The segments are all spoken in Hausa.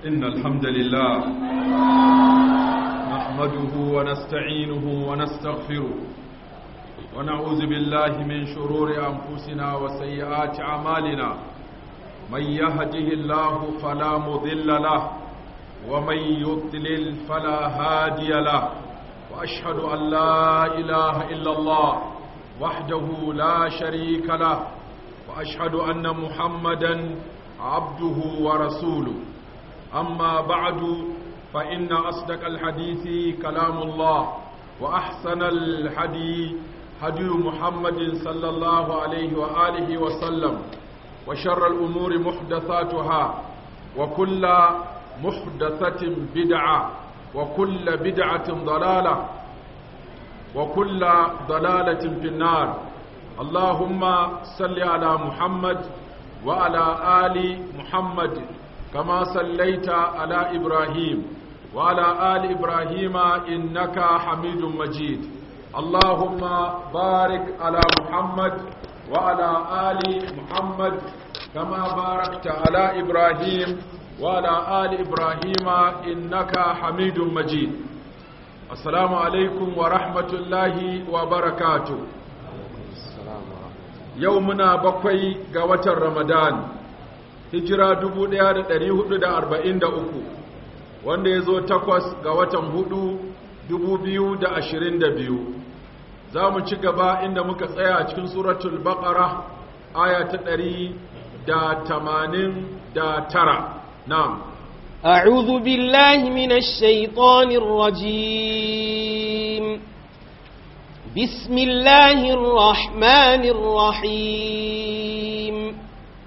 إن الحمد لله نحمده ونستعينه ونستغفره ونعوذ بالله من شرور أنفسنا وسيئات أعمالنا من يهده الله فلا مضل له ومن يضلل فلا هادي له وأشهد أن لا إله إلا الله وحده لا شريك له وأشهد أن محمدا عبده ورسوله أما بعد فإن أصدق الحديث كلام الله وأحسن الحديث هدي محمد صلى الله عليه وآله وسلم وشر الأمور محدثاتها وكل محدثة بدعة وكل بدعة ضلالة وكل ضلالة في النار اللهم صل على محمد وعلى آل محمد كما صليت على إبراهيم وعلى آل إبراهيم إنك حميد مجيد اللهم بارك على محمد وعلى آل محمد كما باركت على إبراهيم وعلى آل إبراهيم إنك حميد مجيد السلام عليكم ورحمة الله وبركاته يومنا بقي قوة رمضان hijira 1443 wanda ya zo takwas ga watan hudu 2022 za mu ci gaba inda muka tsaya a cikin suratul baqara aya ta 189 na'am أعوذ بالله من الشيطان الرجيم بسم الله الرحمن الرحيم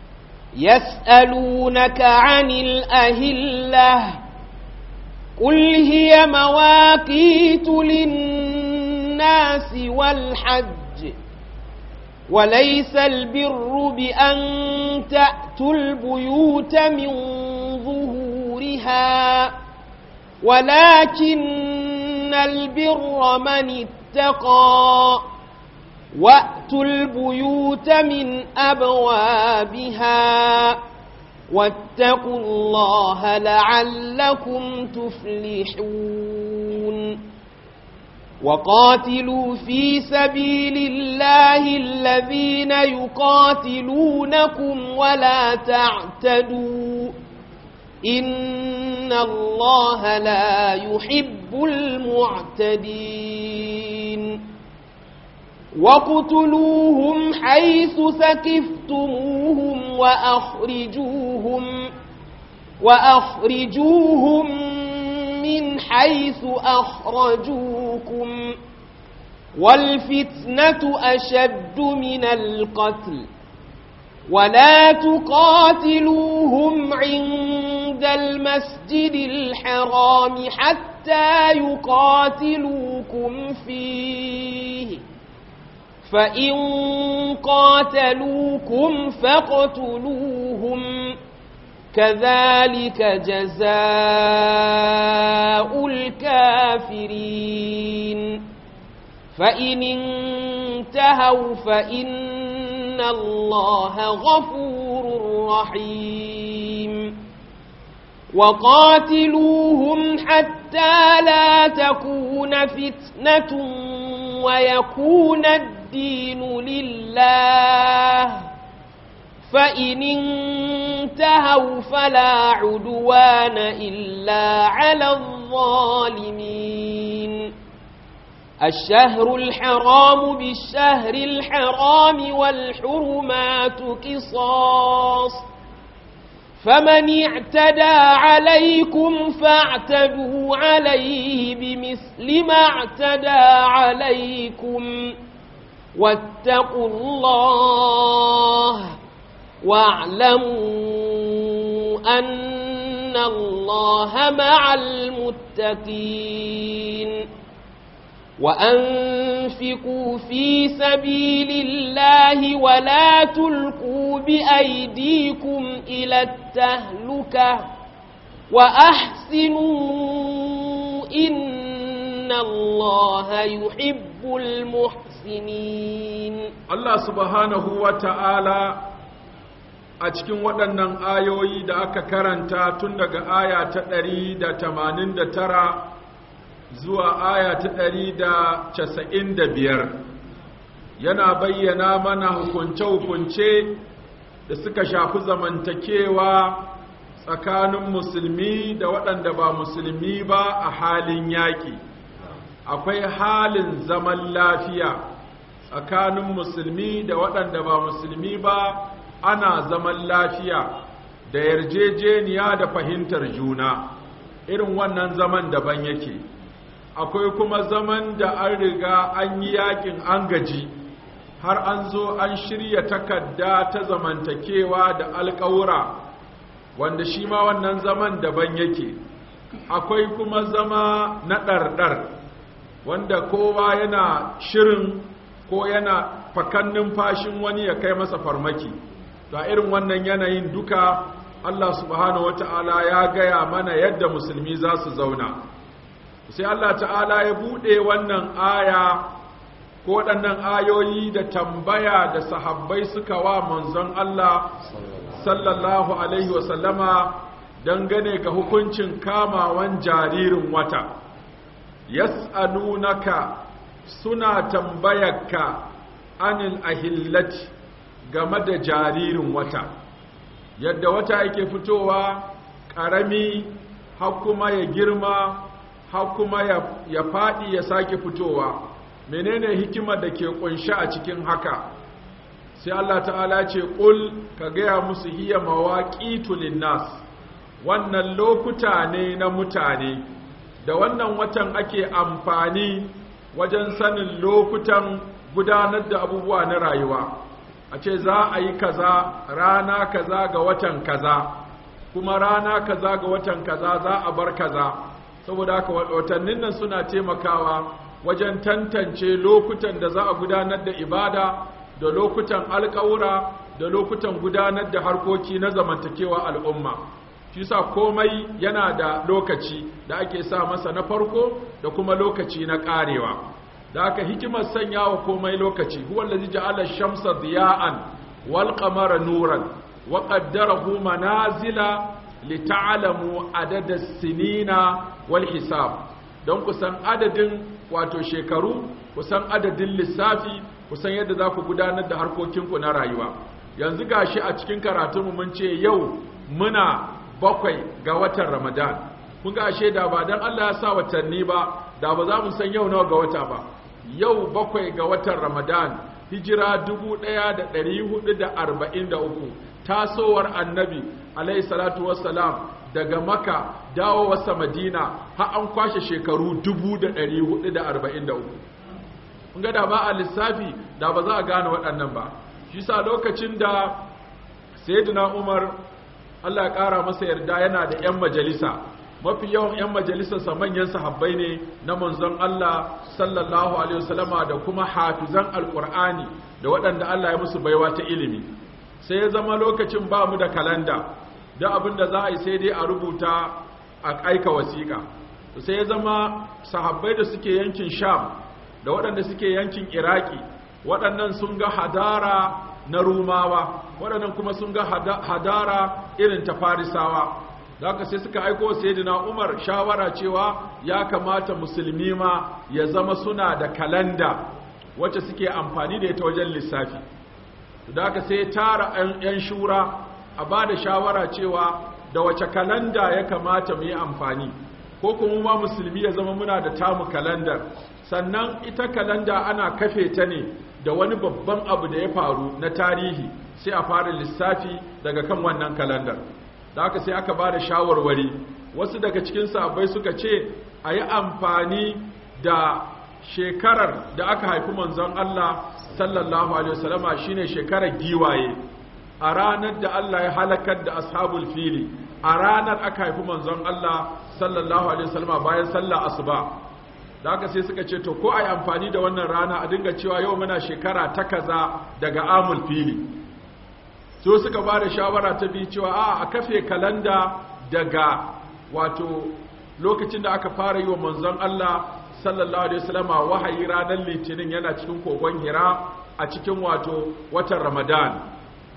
يسألونك عن الأهلة قل هي مواقيت للناس والحج وليس البر بأن تأتوا البيوت من ظهورها ولكن البر من اتقى وأتوا البيوت من أبوابها واتقوا الله لعلكم تفلحون وقاتلوا في سبيل الله الذين يقاتلونكم ولا تعتدوا إن الله لا يحب المعتدين وقتلوهم حيث سكفتموهم وأخرجوهم وأخرجوهم من حيث أخرجوكم والفتنة أشد من القتل ولا تقاتلوهم عند المسجد الحرام حتى يقاتلوكم فيه فإن قاتلوكم فاقتلوهم كذلك جزاء الكافرين فإن انتهوا فإن الله غفور رحيم وقاتلوهم حتى لا تكون فتنة ويكون الدين لله فإن انتهوا فلا عدوان إلا على الظالمين الشهر الحرام بالشهر الحرام والحرمات قصاص فمن اعتدى عليكم فاعتدوا عليه بمثل ما اعتدى عليكم واتقوا الله واعلموا أن الله مع المتقين وأنفقوا في سبيل الله ولا تلقوا بأيديكم إلى التهلكة وأحسنوا إن الله يحب المحسنين Allah subhanahu wa ta'ala a cikin waɗannan ayoyi da aka karanta tun daga aya ta ɗari da tamanin da tara zuwa aya ta ɗari da casa'in da biyar yana bayyana mana hukunce-hukunce da suka shafi zamantakewa tsakanin musulmi da waɗanda ba musulmi ba a halin yaƙi akwai halin zaman lafiya tsakanin musulmi da waɗanda ba musulmi ba ana zaman lafiya da yarjejeniya da fahimtar juna irin wannan zaman daban yake akwai kuma zaman da an riga an yi yakin an gaji har an zo an shirya takarda ta zamantakewa da alƙawura wanda shi ma wannan zaman daban yake akwai kuma zama na ɗarɗar wanda kowa yana shirin ko yana fakan numfashin wani ya kai masa farmaki ga irin wannan yanayin duka Allah subhanahu wata'ala ya gaya mana yadda musulmi za su zauna sai Allah ta'ala ya buɗe wannan aya ko waɗannan ayoyi da tambaya da sahabbai suka wa manzon Allah sallallahu alaihi wasallama dangane ga hukuncin kamawan jaririn wata yas'alunaka suna tambayarka anil ahillati game da jaririn wata yadda wata yake fitowa ƙarami har kuma ya girma har kuma ya faɗi ya sake fitowa menene hikimar da ke ƙunshi a cikin haka sai Allah ta'ala ce ƙul ka gaya musu hiya mawaƙitu linnas wannan lokuta ne na mutane da wannan watan ake amfani wajen sanin lokutan gudanar da abubuwa na rayuwa a ce za a yi kaza rana kaza ga watan kaza kuma rana kaza ga watan kaza za a bar kaza saboda haka watannin nan suna taimakawa wajen tantance lokutan da za a gudanar da ibada da lokutan alƙawura da lokutan gudanar da harkoki na zamantakewa al'umma shi sa komai yana da lokaci da ake sa masa na farko da kuma lokaci na ƙarewa da aka hikimar sanya wa komai lokaci huwa allazi ja'ala shamsa diya'an wal qamara nuran wa qaddarahu manazila lita'lamu adada sinina wal hisab don kusan adadin wato shekaru kusan adadin lissafi kusan yadda za ku gudanar da harkokinku na rayuwa yanzu gashi a cikin karatunmu mun ce yau muna bakwai ga watan ramadan kun ga ashe da ba dan Allah ya sa watanni ba da ba za mu san yau nawa ga wata ba yau bakwai ga watan ramadan hijira 1443 tasowar annabi alayhi salatu wassalam daga maka dawo wasa madina har an kwashe shekaru 1443 kun ga da ba a lissafi da ba za a gane waɗannan ba shi sa lokacin da sayyidina umar Allah ya ƙara masa yarda yana da 'yan majalisa mafi yawan 'yan majalisarsa manyan sahabbai ne na manzon Allah sallallahu alaihi wasallama da kuma hafizan alkur'ani da waɗanda Allah ya musu baiwa ta ilimi sai ya zama lokacin ba mu da kalanda da abin da za a yi sai dai a rubuta a aika wasiƙa sai ya zama sahabbai da suke yankin sham da waɗanda suke yankin iraki waɗannan sun ga hadara na rumawa waɗannan kuma sun ga hadara irin ta farisawa da haka sai suka aiko sayyidina Umar shawara cewa ya kamata musulmi ma ya zama suna da kalanda wacce suke amfani da ita wajen lissafi da haka sai tara yan shura a ba da shawara cewa da wace kalanda ya kamata mu yi amfani ko kuma ma musulmi ya zama muna da tamu kalandar sannan ita kalanda ana kafe ta ne da wani babban abu da ya faru na tarihi sai a fara lissafi daga kan wannan kalandar da haka sai aka ba da shawarwari wasu daga cikin sahabbai suka ce a yi amfani da shekarar da aka haifi manzon Allah sallallahu alaihi wasallama shine shekarar giwaye a ranar da Allah ya halakar da ashabul fili a ranar aka haifi manzon Allah sallallahu alaihi wasallama bayan sallah asuba da haka sai suka ce to ko a yi amfani da wannan rana a dinga cewa yau muna shekara ta kaza daga amul fili so suka ba da shawara ta biyu cewa a a kafe kalanda daga wato lokacin da aka fara yi wa manzon Allah sallallahu alaihi wasallama wahayi ranar litinin yana cikin kogon hira a cikin wato watan ramadan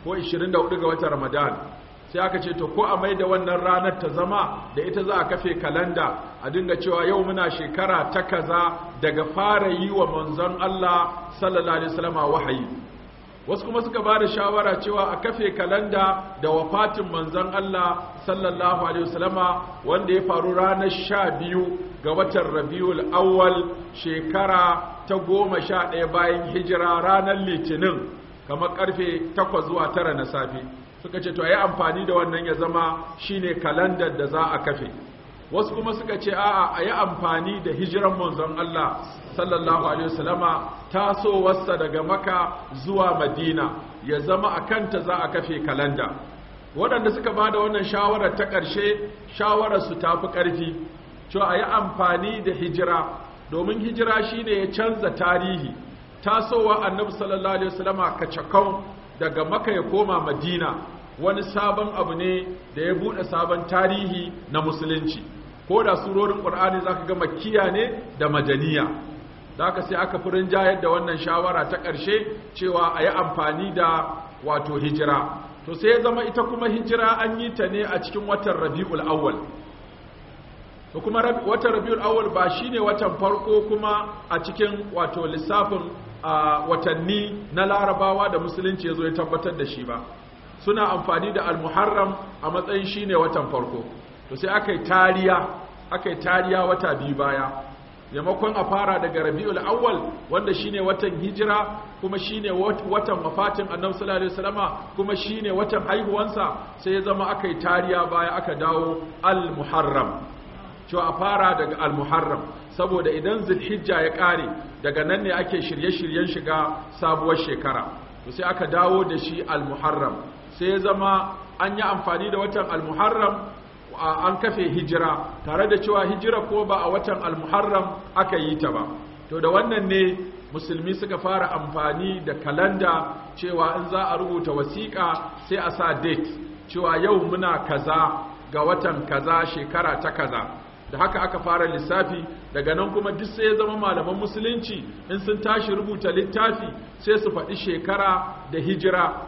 ko 24 ga watan ramadan sai aka ce to ko a mai da wannan ranar ta zama da ita za a kafe kalanda a dinga cewa yau muna shekara ta kaza daga fara yi wa manzon Allah sallallahu alaihi wasallam wahayi wasu kuma suka ba da shawara cewa a kafe kalanda da wafatin manzon Allah sallallahu alaihi wasallama wanda ya faru ranar sha biyu ga watan rabiul awwal shekara ta goma sha ɗaya bayan hijira ranar litinin kamar karfe takwas zuwa tara na safe suka ce to a yi amfani da wannan ya zama shine kalandar da za a kafe wasu kuma suka ce a'a a yi amfani da hijiran manzon Allah sallallahu alaihi wasallama tasowarsa daga maka zuwa madina ya zama a kanta za a kafe kalanda waɗanda suka ba da wannan shawarar ta ƙarshe shawararsu ta fi ƙarfi cewa a yi amfani da hijira domin hijira shine ya canza tarihi tasowa annabi sallallahu alaihi wasallama kacakau daga maka ya koma madina wani sabon abu ne da ya buɗe sabon tarihi na musulunci ko da surorin ƙur'ani za ka ga makiya ne da madaniya da aka sai aka furin jayar da wannan shawara ta ƙarshe cewa a yi amfani da wato hijira to sai ya zama ita kuma hijira an yi ta ne a cikin watan rabi'ul awwal to kuma watan rabi'ul awwal ba shine watan farko kuma a cikin wato lissafin watanni na larabawa da musulunci ya zo ya tabbatar da shi ba suna amfani da al-muharram a matsayin shine watan farko to sai aka yi tariya aka yi tariya wata biyu baya yamakon a fara daga rabi'ul awwal wanda shine watan hijira kuma shine watan wafatin annabi sallallahu alaihi wasallama kuma shine watan haihuwansa sai ya zama aka yi tariya baya aka dawo al-muharram cewa a fara daga al-muharram saboda idan zulhijja ya kare daga nan ne ake shirye-shiryen shiga sabuwar shekara to sai aka dawo da shi al-muharram sai ya zama an yi amfani da watan al-muharram an kafe hijira tare da cewa hijira ko ba a watan al-muharram aka yi ta ba to da wannan ne musulmi suka fara amfani da kalanda cewa in za a rubuta wasiƙa sai a sa date cewa yau muna kaza ga watan kaza shekara ta kaza da haka aka fara lissafi daga nan kuma duk sai ya zama malaman musulunci in sun tashi rubuta littafi sai su faɗi shekara da hijira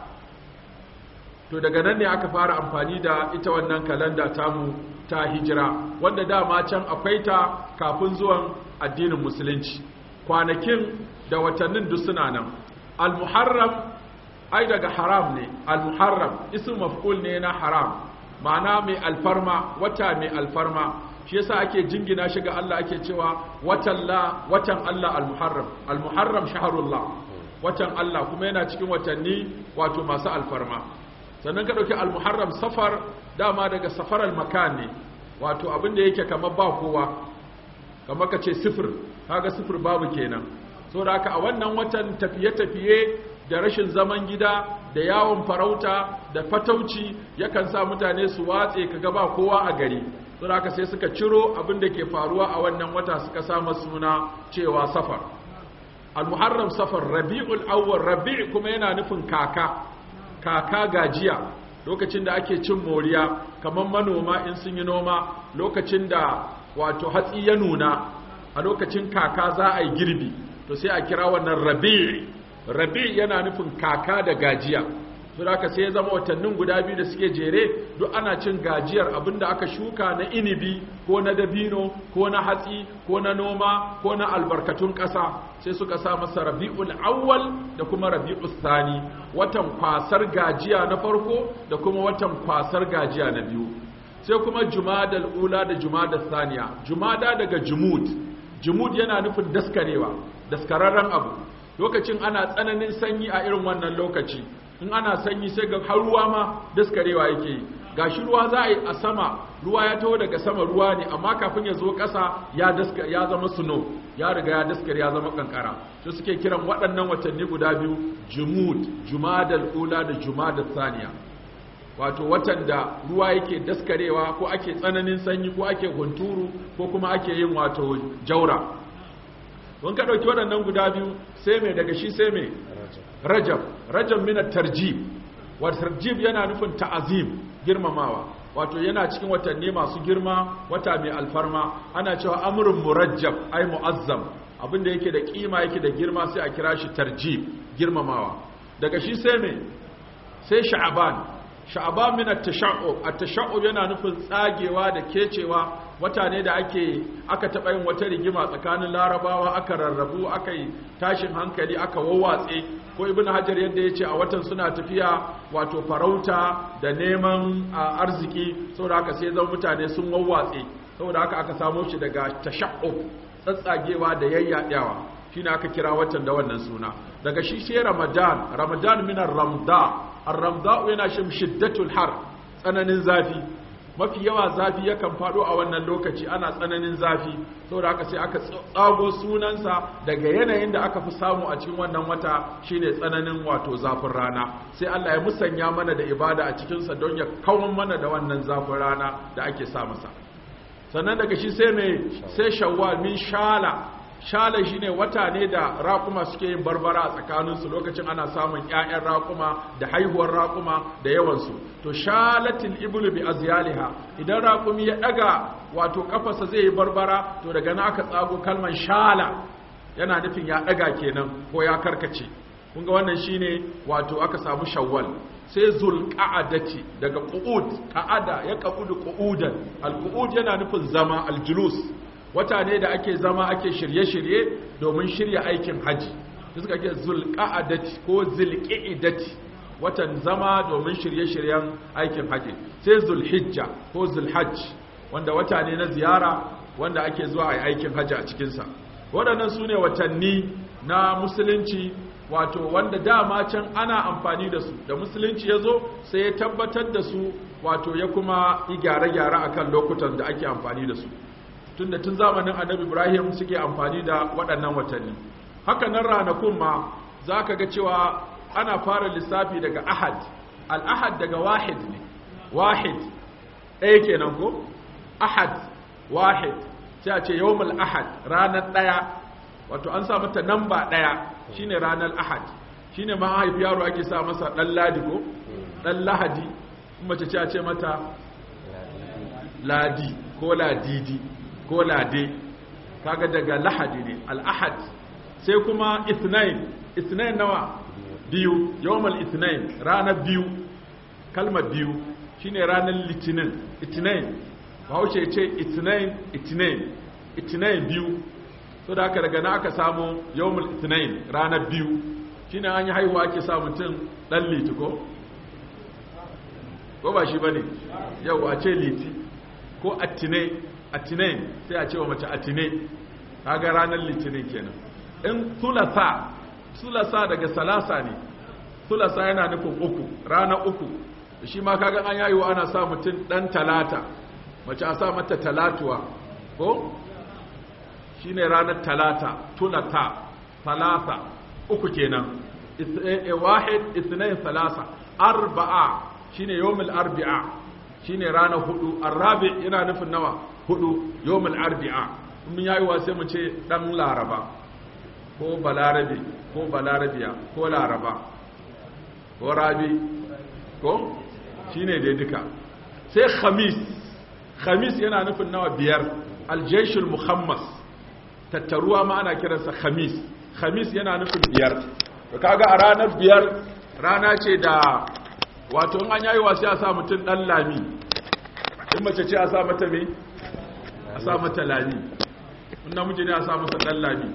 to daga nan ne aka fara amfani da ita wannan kalanda tamu ta hijira wanda dama can akwai ta kafin zuwan addinin musulunci kwanakin da watannin duk suna nan al-muharram ai daga haram ne al-muharram ism maf'ul ne na haram ma'ana mai alfarma wata mai alfarma shi yasa ake jingina shi ga Allah ake cewa watan la watan Allah al-muharram al-muharram shahrullah watan Allah kuma yana cikin watanni wato masu alfarma sannan ka ɗauki almuharram safar dama daga safar almakan ne wato abin da yake kamar ba kowa kamar ka ce sifir kaga sifir babu kenan so da haka a wannan watan tafiye-tafiye da rashin zaman gida da yawon farauta da fatauci yakan sa mutane su watse kaga ba kowa a gari so da haka sai suka ciro abin da ke faruwa a wannan wata suka sama suna cewa safar almuharram safar rabi'ul awwal rabi' kuma yana nufin kaka kaka gajiya lokacin da ake cin moriya kamar manoma in sun yi noma lokacin da wato hatsi ya nuna a lokacin kaka za a yi girbi to sai a kira wannan rabi rabi yana nufin kaka da gajiya don haka sai ya zama watannin guda biyu da suke jere duk ana cin gajiyar abinda aka shuka na inibi ko na dabino ko na hatsi ko na noma ko na albarkatun ƙasa sai suka sa masa rabi'ul awwal da kuma rabi'ul thani watan kwasar gajiya na farko da kuma watan kwasar gajiya na biyu sai kuma jumadal ula da jumadal thaniya jumada daga jumud jumud yana nufin daskarewa daskararren abu lokacin ana tsananin sanyi a irin wannan lokaci in ana sanyi sai ga har ruwa ma daskarewa yake yi gashi ruwa za a yi a sama ruwa ya taho daga sama ruwa ne amma kafin ya zo ƙasa ya daska ya zama suno ya riga ya daskare ya zama kankara to suke kiran waɗannan watanni guda biyu jumud jumadal ula da jumadal thaniya wato watan da ruwa yake daskarewa ko ake tsananin sanyi ko ake hunturu ko kuma ake yin wato jaura don ka ɗauki waɗannan guda biyu sai mai daga shi sai mai rajab rajab mina tarjib wa tarjib yana nufin ta'azim girmamawa wato yana cikin watanni masu girma wata mai alfarma ana cewa amrun murajjab ai muazzam abinda yake da kima yake da girma sai a kira shi tarjib girmamawa daga shi sai mai sai sha'aban sha'aban min at-tasha'ub at-tasha'ub yana nufin tsagewa da kecewa wata ne da ake aka taɓa yin wata rigima tsakanin larabawa aka rarrabu aka yi tashin hankali aka wawwatse ko ibn hajar yadda ya ce a watan suna tafiya wato farauta da neman arziki saboda haka sai zan mutane sun wawwatse saboda haka aka samo shi daga tasha'ub tsatsagewa da yayyaɗawa shine aka kira watan da wannan suna daga shi sai ramadan ramadan min ar-ramda ar-ramda yana shin shiddatul har tsananin zafi mafi yawa zafi yakan faɗo a wannan lokaci ana tsananin zafi saboda haka sai aka tsago sunansa daga yanayin da aka fi samu a cikin wannan wata shine tsananin wato zafin rana sai Allah ya musanya mana da ibada a cikinsa don ya kawon mana da wannan zafin rana da ake sa masa sannan daga shi sai mai sai shawwal min shala shala shine wata ne da raƙuma suke yin barbara a tsakaninsu lokacin ana samun ƴaƴan raƙuma da haihuwar raƙuma da yawansu to shalatil iblu bi azyaliha idan raƙumi ya daga wato kafarsa zai yi barbara to daga nan aka tsago kalman shala yana nufin ya daga kenan ko ya karkace kun ga wannan shine wato aka samu shawwal sai zulqa'adati daga qu'ud qa'ada ya qu'udu qu'udan al-qu'ud yana nufin zama al-julus wata ne da ake zama ake shirye-shirye domin shirya aikin haji da suka ke zulqa'adati ko zulqa'idati watan zama domin shirye-shiryen aikin haji sai zulhijja ko zulhajj wanda wata ne na ziyara wanda ake zuwa a aikin haji a cikinsa waɗannan su ne watanni na musulunci wato wanda dama can ana amfani da su da musulunci ya zo sai ya tabbatar da su wato ya kuma yi gyare-gyare akan lokutan da ake amfani da su tunda tun zamanin annabi ibrahim suke amfani da waɗannan watanni haka nan ranakun ma za ka ga cewa ana fara lissafi daga ahad al-ahad daga wahid ne wahid ɗaya kenan ko ahad wahid sai a ce yawmul ahad ranar ɗaya wato an sa mata namba ɗaya shine ranar ahad shine ma haifi yaro ake sa masa ɗan ladi ko ɗan lahadi mace ce a ce mata ladi ko ladidi ko lade kaga daga lahadi ne al-ahad sai kuma ithnain ithnain nawa biyu yawmal ithnain ranar biyu kalmar biyu shine ranar litinin ithnain bahaushe ya ce ithnain ithnain ithnain biyu so da aka daga na aka samu yawmal ithnain ranar biyu shine an yi haihuwa ake sa mutum dan liti ko ko ba shi bane yau a ce liti ko attinai atinain sai a ce wa mace atine kaga ranar litinin kenan in thulatha thulatha daga salasa ne thulatha yana nufin uku rana uku shi ma kaga an yayi wa ana sa mutum dan talata mace a sa mata talatuwa ko shine ranar talata thulatha talata uku kenan wahid ithnain thalatha arba'a shine yawmul arba'a shine ranar hudu arabi yana nufin nawa hudu yawmul arbi'a mun yayi wa sai mu ce dan laraba ko balarabe ko balarabiya ko laraba ko rabi ko shine dai duka sai khamis khamis yana nufin nawa biyar aljayshul muhammas tattaruwa ma ana kiransa khamis khamis yana nufin biyar to kaga a ranar biyar rana ce da wato in an yayi wa sai a sa mutum dan lami in mace ce a sa mata me a sa mata lami in namiji ne a sa masa dan lami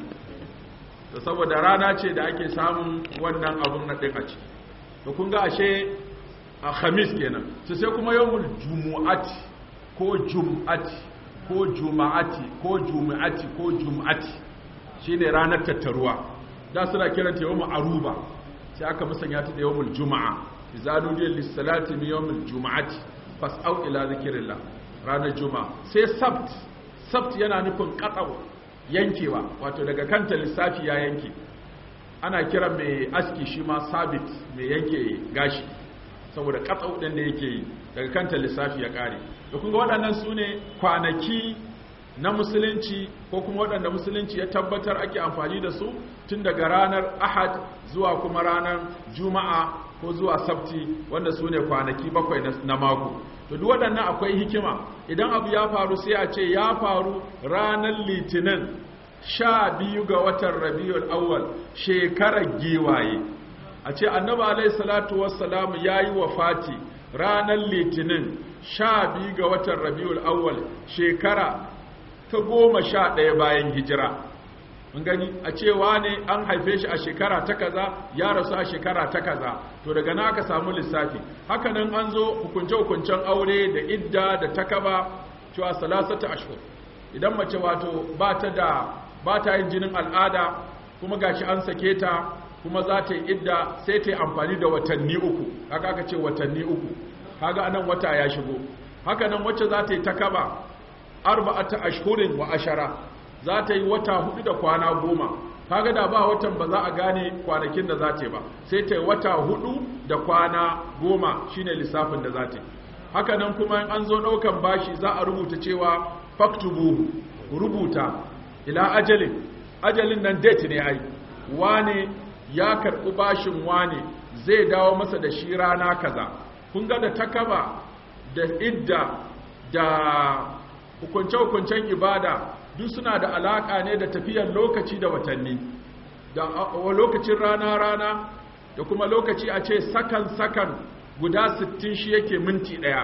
da saboda rana ce da ake samun wannan abun na ɗin a ciki to kun ga ashe a khamis kenan su sai kuma yawmul jumu'ati ko jum'ati ko juma'ati ko jumu'ati ko jum'ati shine ranar tattaruwa da suna kiranta yawmul aruba sai aka musanya ta da yawmul juma'a idza nudiya lis-salati min yawmil juma'ati fas'au ila zikrillah ranar juma'a sai sabt sabt yana nufin qat'u yankewa wato daga kanta lissafi ya yanke ana kira mai aski shi ma sabit mai yanke gashi saboda katsau ɗin da yake yi daga kanta lissafi ya ƙare da kunga waɗannan su ne kwanaki na musulunci ko kuma waɗanda musulunci ya tabbatar ake amfani da su tun daga ranar ahad zuwa kuma ranar juma'a ko zuwa sabti wanda su ne kwanaki bakwai na mako to duk waɗannan akwai hikima idan abu ya faru sai a ce ya faru ranar litinin sha biyu ga watan rabiul awwal shekarar giwaye a ce annabi alaihi salatu wassalam yayi wafati ranar litinin sha biyu ga watan rabiul awwal shekara ta goma sha ɗaya bayan hijira mun gani a cewa ne an haife shi a shekara ta kaza ya rasu a shekara ta kaza to daga na aka samu lissafi hakanan an zo hukunce-hukuncen aure da idda da takaba cewa salasata ashhur idan mace wato ba ta da ba ta yin jinin al'ada kuma gashi an sake ta kuma za ta yi idda sai ta yi amfani da watanni uku haka aka ce watanni uku kaga anan wata ya shigo hakanan wacce za ta yi takaba arba'ata ashhurin wa ashara za ta yi wata hudu da kwana goma kaga da ba watan ba za a gane kwanakin da za ta yi ba sai ta yi wata hudu da kwana goma shine lissafin da za ta yi haka nan kuma in an zo ɗaukan bashi za a rubuta cewa faktubu rubuta ila ajalin ajalin nan date ne ai wane ya karɓi bashin wane zai dawo masa da shi rana kaza kun ga da takaba da idda da hukunce-hukuncen ibada duk suna da alaka ne da tafiyar lokaci da watanni da lokacin rana-rana da kuma lokaci a ce sakan-sakan guda 60 shi yake minti ɗaya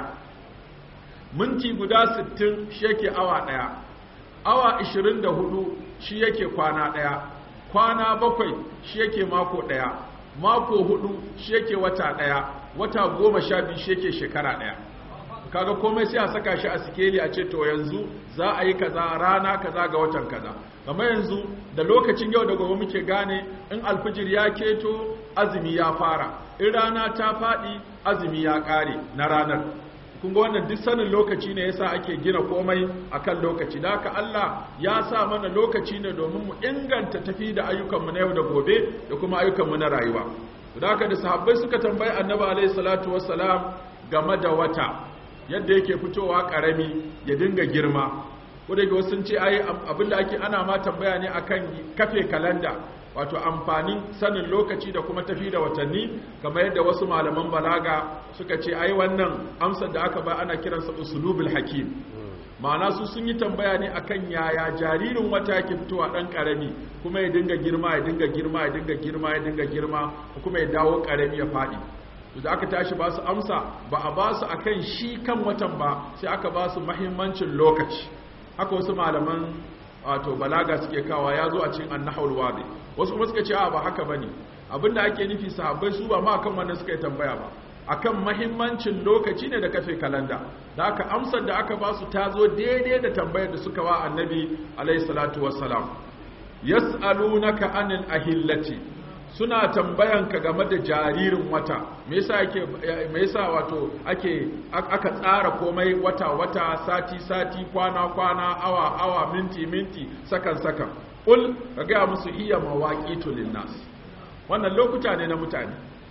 minti guda 60 shi yake awa ɗaya awa 24 shi yake kwana ɗaya kwana bakwai shi yake mako ɗaya mako hudu shi yake wata ɗaya wata goma sha biyu shi yake shekara ɗaya kaga komai sai a saka shi a sikeli a ce to yanzu za a yi kaza rana kaza ga watan kaza kamar yanzu da lokacin yau da gobe muke gane in alfijir ya keto azumi ya fara in rana ta faɗi azumi ya ƙare na ranar kun ga wannan duk sanin lokaci ne yasa ake gina komai akan lokaci da haka Allah ya sa mana lokaci ne domin mu inganta tafi da ayyukanmu na yau da gobe da kuma ayyukanmu na rayuwa da haka da sahabbai suka tambayi annabi alaihi salatu wassalam game da wata yadda yake fitowa karami ya dinga girma ko da wasu sun ce ai abinda ake ana ma tambaya ne akan kafe kalanda wato amfanin sanin lokaci da kuma tafi da watanni kamar yadda wasu malaman balaga suka ce ai wannan amsar da aka ba ana kiransa usulubul hakim ma'ana su sun yi tambaya ne akan yaya jaririn wata yake fitowa dan karami kuma ya dinga girma ya dinga girma ya dinga girma ya dinga girma kuma ya dawo karami ya fadi da aka tashi ba su amsa ba a ba su akan shi kan watan ba sai aka ba su mahimmancin lokaci haka wasu malaman wato balaga suke kawa ya zo a cikin annahul wadi wasu kuma suka ce a ba haka bane abinda ake nufi sahabbai su ba ma akan wannan suka yi tambaya ba akan mahimmancin lokaci ne da kafe kalanda da aka amsar da aka ba su ta zo daidai da tambayar da suka wa annabi alaihi salatu wassalam yas'alunaka anil ahillati suna tambayanka game da jaririn wata me yasa yake me yasa wato ake aka tsara komai wata wata sati sati kwana kwana awa awa minti minti sakan sakan ul kaga musu iya mawaqitu linnas wannan lokuta ne na mutane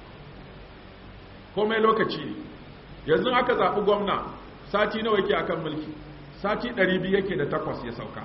komai lokaci ne yanzu aka zaɓi gwamna sati nawa yake akan mulki sati 200 yake da takwas ya sauka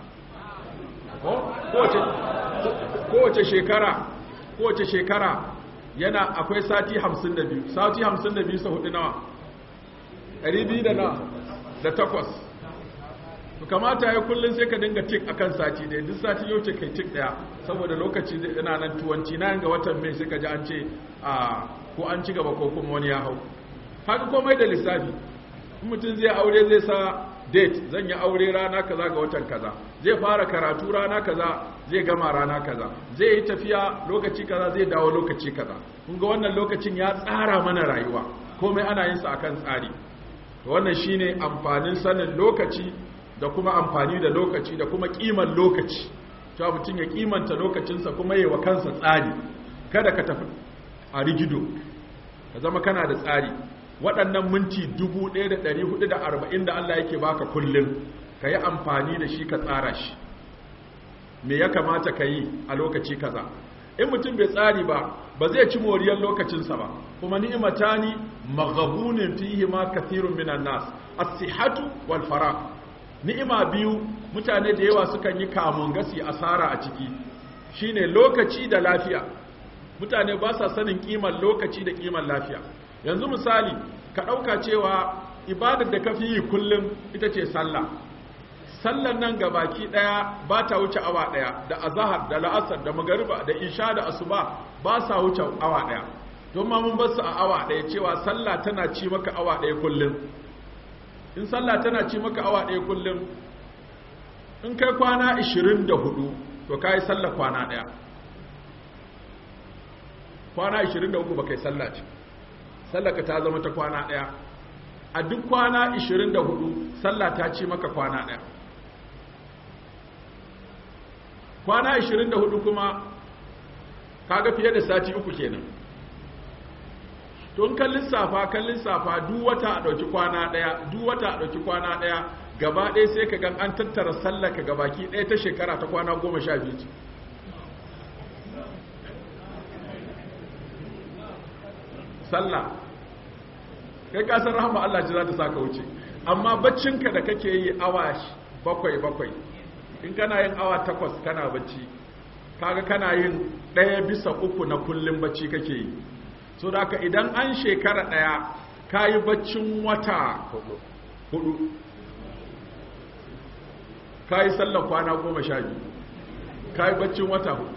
kowace shekara kowace shekara yana akwai sati 52 sati 52 sau hudu nawa 200 da nawa da takwas to kamata ya kullum sai ka dinga tik akan sati da duk sati yau ce kai tik daya saboda lokaci yana nan tuwanci na ga watan mai sai ka ji an ce a ko an ci gaba ko kuma wani ya hau haka komai da lissafi in mutum zai aure zai sa date zan yi aure rana kaza ga watan kaza zai fara karatu rana kaza zai gama rana kaza zai yi tafiya lokaci kaza zai dawo lokaci kaza kun ga wannan lokacin ya tsara mana rayuwa komai ana yin sa akan tsari to wannan shine amfanin sanin lokaci da kuma amfani da lokaci da kuma kiman lokaci to mutum ya kimanta lokacinsa kuma yi wa kansa tsari kada ka tafi a rigido ka zama kana da tsari waɗannan minti 1440 da Allah yake baka kullum ka yi amfani da shi ka tsara shi me ya kamata ka yi a lokaci kaza in mutum bai tsari ba ba zai ci moriyar lokacinsa ba kuma ni'matani maghabunin fihi ma kathirun minan nas as-sihhatu wal faraq ni'ima biyu mutane da yawa sukan yi kamun gasi asara a ciki shine lokaci da lafiya mutane ba sa sanin kiman lokaci da kiman lafiya yanzu misali ka ɗauka cewa ibadar da ka fi yi kullum ita ce sallah sallan nan ga baki ɗaya ba ta wuce awa ɗaya da azahar da la'asar da magariba da isha da asuba ba sa wuce awa ɗaya don ma mun basu a awa ɗaya cewa sallah tana ci maka awa ɗaya kullum in sallah tana ci maka awa ɗaya kullum in kai kwana 24 to ka yi sallah kwana ɗaya kwana 23 ba kai sallah ce sallah ka ta zama ta kwana ɗaya a duk kwana 24 sallah ta ci maka kwana ɗaya kwana 24 kuma kaga fiye da sati uku kenan to kan lissafa kan lissafa duk wata a ɗauki kwana ɗaya duk wata a ɗauki kwana ɗaya gaba ɗaya sai ka gan an tattara sallaka gabaki ɗaya ta shekara ta kwana goma sha biyu ce sallah kai kasar rahama Allah ji za ta saka wuce amma baccinka da kake yi awa bakwai bakwai in kana yin awa takwas kana bacci kaga kana yin ɗaya bisa uku na kullum bacci kake yi so da haka idan an shekara ɗaya ka yi baccin wata hudu ka yi sallar kwana goma sha biyu ka yi baccin wata hudu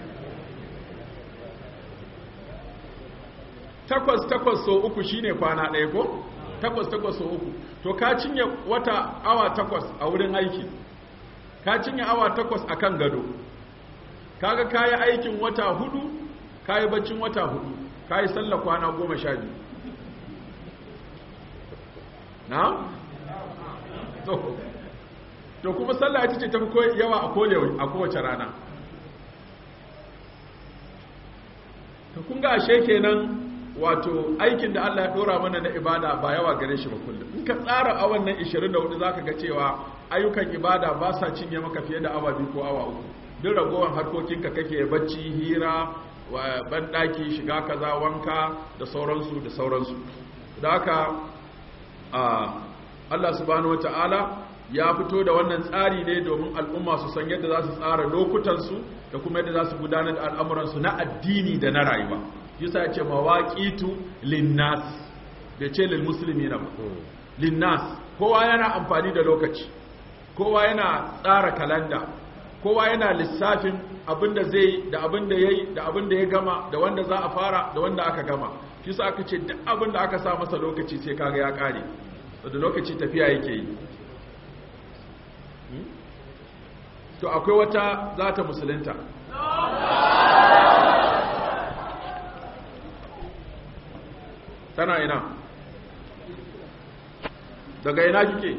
takwas takwas so uku shine kwana ɗaya ko takwas takwas so uku to ka cinye wata awa takwas a wurin aiki ka cinye awa takwas a kan gado kaga ka yi aikin wata hudu ka yi baccin wata hudu ka yi sallar kwana goma sha biyu na? to to kuma sallah ita ce ta fi yawa a kowace rana to kun ga ashe kenan wato aikin da Allah ya dora mana na ibada ba yawa gare shi ba kullum in ka tsara awan nan 24 zaka ga cewa ayyukan ibada ba sa cinye maka fiye da awa biyu ko awa uku duk ragowar harkokinka kake bacci hira banɗaki shiga kaza wanka da sauransu da sauransu da haka Allah subhanahu wata'ala ya fito da wannan tsari ne domin al'umma su san yadda za su tsara lokutansu da kuma yadda za su gudanar da al'amuransu na addini da na rayuwa yasa ya ce mawaƙitu linnas da ce lil musulmi na linnas kowa yana amfani da lokaci kowa yana tsara kalanda kowa yana lissafin abinda zai da abinda yayi da abinda ya gama da wanda za a fara da wanda aka gama shi sa aka ce duk abinda aka sa masa lokaci sai kaga ya kare da lokaci tafiya yake yi to akwai wata za ta musulunta tana ina daga ina kike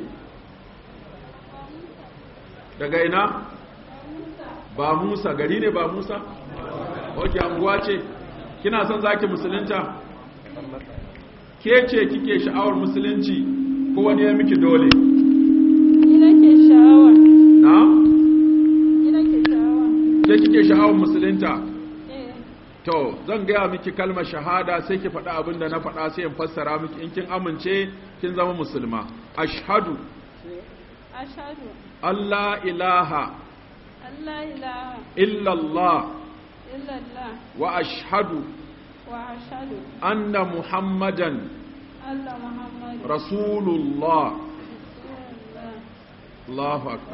daga ina ba musa gari ne ba musa ok anguwa ce kina son zaki musulunta ke ce kike sha'awar musulunci ko wani ya miki dole Ina ke sha'awa. na Ina ke sha'awa. ke kike sha'awar musulunta Eh, to zan gaya miki kalmar shahada sai ki faɗa abin da na faɗa sai in fassara miki in kin amince kin zama musulma ashhadu ashhadu Allah ilaha an la ilaha illallah illallah wa ashhadu wa ashhadu anna muhammadan anna muhammadu rasulullah rasulullah. Allahu akbar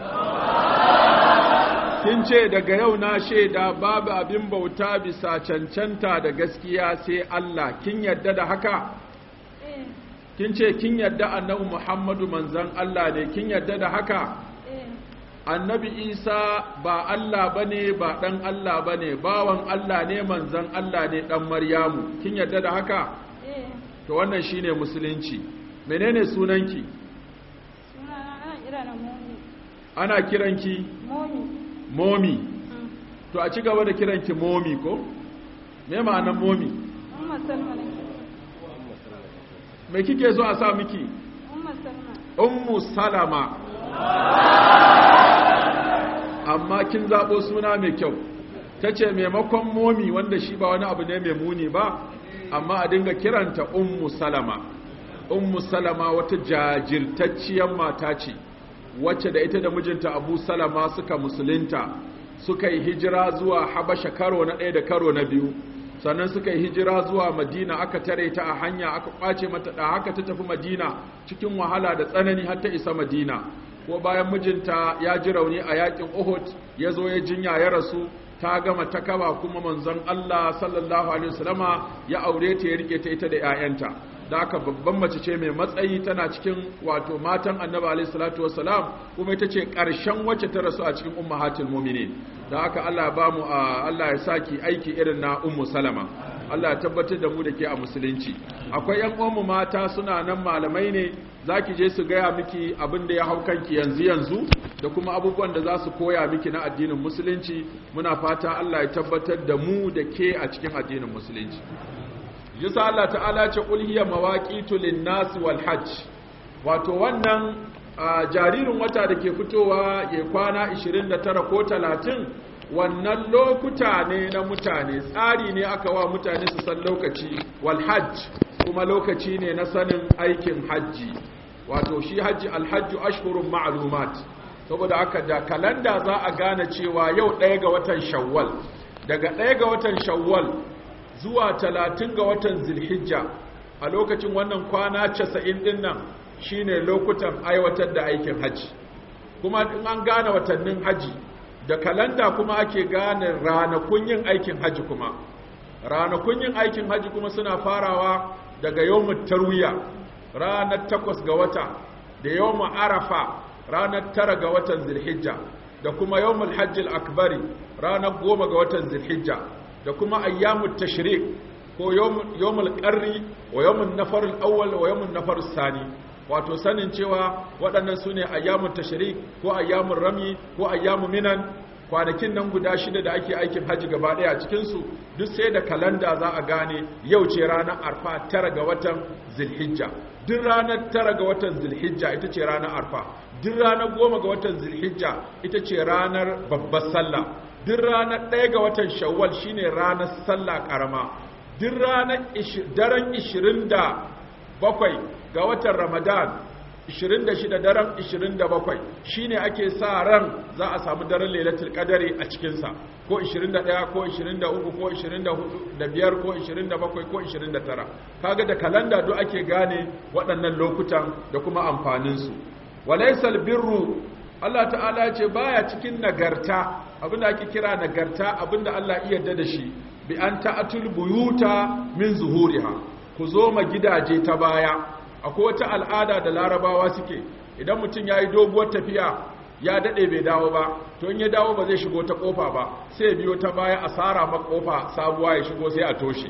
kin ce daga yau na shaida babu abin bauta bisa cancanta da gaskiya sai Allah kin yadda da haka Eh, kin ce kin yadda annabi Muhammadu manzon Allah ne kin yadda da haka eh, annabi Isa ba Allah bane ba dan Allah bane bawan Allah ne manzon Allah ne dan Maryamu kin yadda da haka eh. to wannan shine musulunci menene sunanki Sunana ana kira na momi. ana kiranki Momi. momi Mm. to a ci gaba da kiranki momi ko me ma'anar momi Umma Salma ne. me kike so a sa miki Umma Salma. ummu salama amma kin zabo suna mai kyau tace maimakon momi wanda shi ba wani abu ne mai muni ba amma a dinga kiranta ummu salama ummu salama wata jajirtacciyar mata ce wacce da ita da mijinta abu salama suka musulunta suka yi hijira zuwa habasha karo na ɗaya da karo na biyu sannan suka yi hijira zuwa madina aka tare ta a hanya aka kwace mata da haka ta tafi madina cikin wahala da tsanani har ta isa madina ko bayan mijinta ya ji rauni a yakin uhud ya zo ya jinya ya rasu ta gama ta kaba kuma manzon Allah sallallahu alaihi wasallama ya aure ta ya rike ta ita da 'ya'yanta da aka babban mace ce mai matsayi tana cikin wato matan annabi alaihi salatu wassalam kuma ita ce ƙarshen wacce ta rasu a cikin ummahatul mu'minin da aka Allah ya bamu Allah ya saki aiki irin na ummu salama Allah ya tabbatar da mu da ke a musulunci akwai ƴan uwanmu mata suna nan malamai ne zaki je su gaya miki abin da ya hau kanki yanzu yanzu da kuma abubuwan da za su koya miki na addinin musulunci muna fata Allah ya tabbatar da mu da ke a cikin addinin musulunci yasa Allah ta'ala ce qul hiya mawaqitu lin-nas wal hajj wato wannan jaririn wata da ke fitowa ya kwana 29 ko 30 wannan lokuta ne na mutane tsari ne aka wa mutane su san lokaci wal hajj kuma lokaci ne na sanin aikin hajji wato shi hajji alhajju ashhurun ma'lumat saboda haka da kalanda za a gane cewa yau ɗaya ga watan shawwal daga ɗaya ga watan shawwal zuwa talatin ga watan zilhijja a lokacin wannan kwana casa'in ɗin nan shine lokutan aiwatar da aikin hajji kuma in an gane watannin hajji da kalanda kuma ake gane ranakun yin aikin hajji kuma ranakun yin aikin hajji kuma suna farawa daga yawon tarwiya ranar takwas ga wata da yawon arafa ranar tara ga watan zilhijja da kuma yawon hajjil akbari ranar goma ga watan zilhijja da kuma ayyamut tashrik ko yawmul qarri wa yawmun nafar al-awwal wa yawmun nafar sani wato sanin cewa waɗannan sune ayyamut tashrik ko ayyamur rami ko ayyamu minan kwanakin nan guda shida da ake aikin haji gaba ɗaya a cikin su duk sai da kalanda za a gane yau ce ranar arfa tara ga watan zilhijja duk ranar tara ga watan zilhijja ita ce ranar arfa duk ranar goma ga watan zilhijja ita ce ranar babbar sallah duk ranar ɗaya ga watan shawwal shine ranar sallah ƙarama duk ranar daren 27 ga watan ramadan 26 daren 27 shine ake sa ran za a samu daren lailatul qadari a cikinsa ko 21 ko 23 ko 24 ko 27 ko 29 kaga da kalanda duk ake gane waɗannan lokutan da kuma amfaninsu walaysal birru Allah ta'ala ya ce baya cikin nagarta abinda ake kira nagarta abinda Allah iya yarda da shi bi an ta'atul buyuta min zuhuriha ku zo ma gidaje ta baya akwai wata al'ada da larabawa suke idan mutum yayi doguwar tafiya ya dade bai dawo ba to in ya dawo ba zai shigo ta kofa ba sai biyo ta baya a sara ma kofa sabuwa ya shigo sai a toshe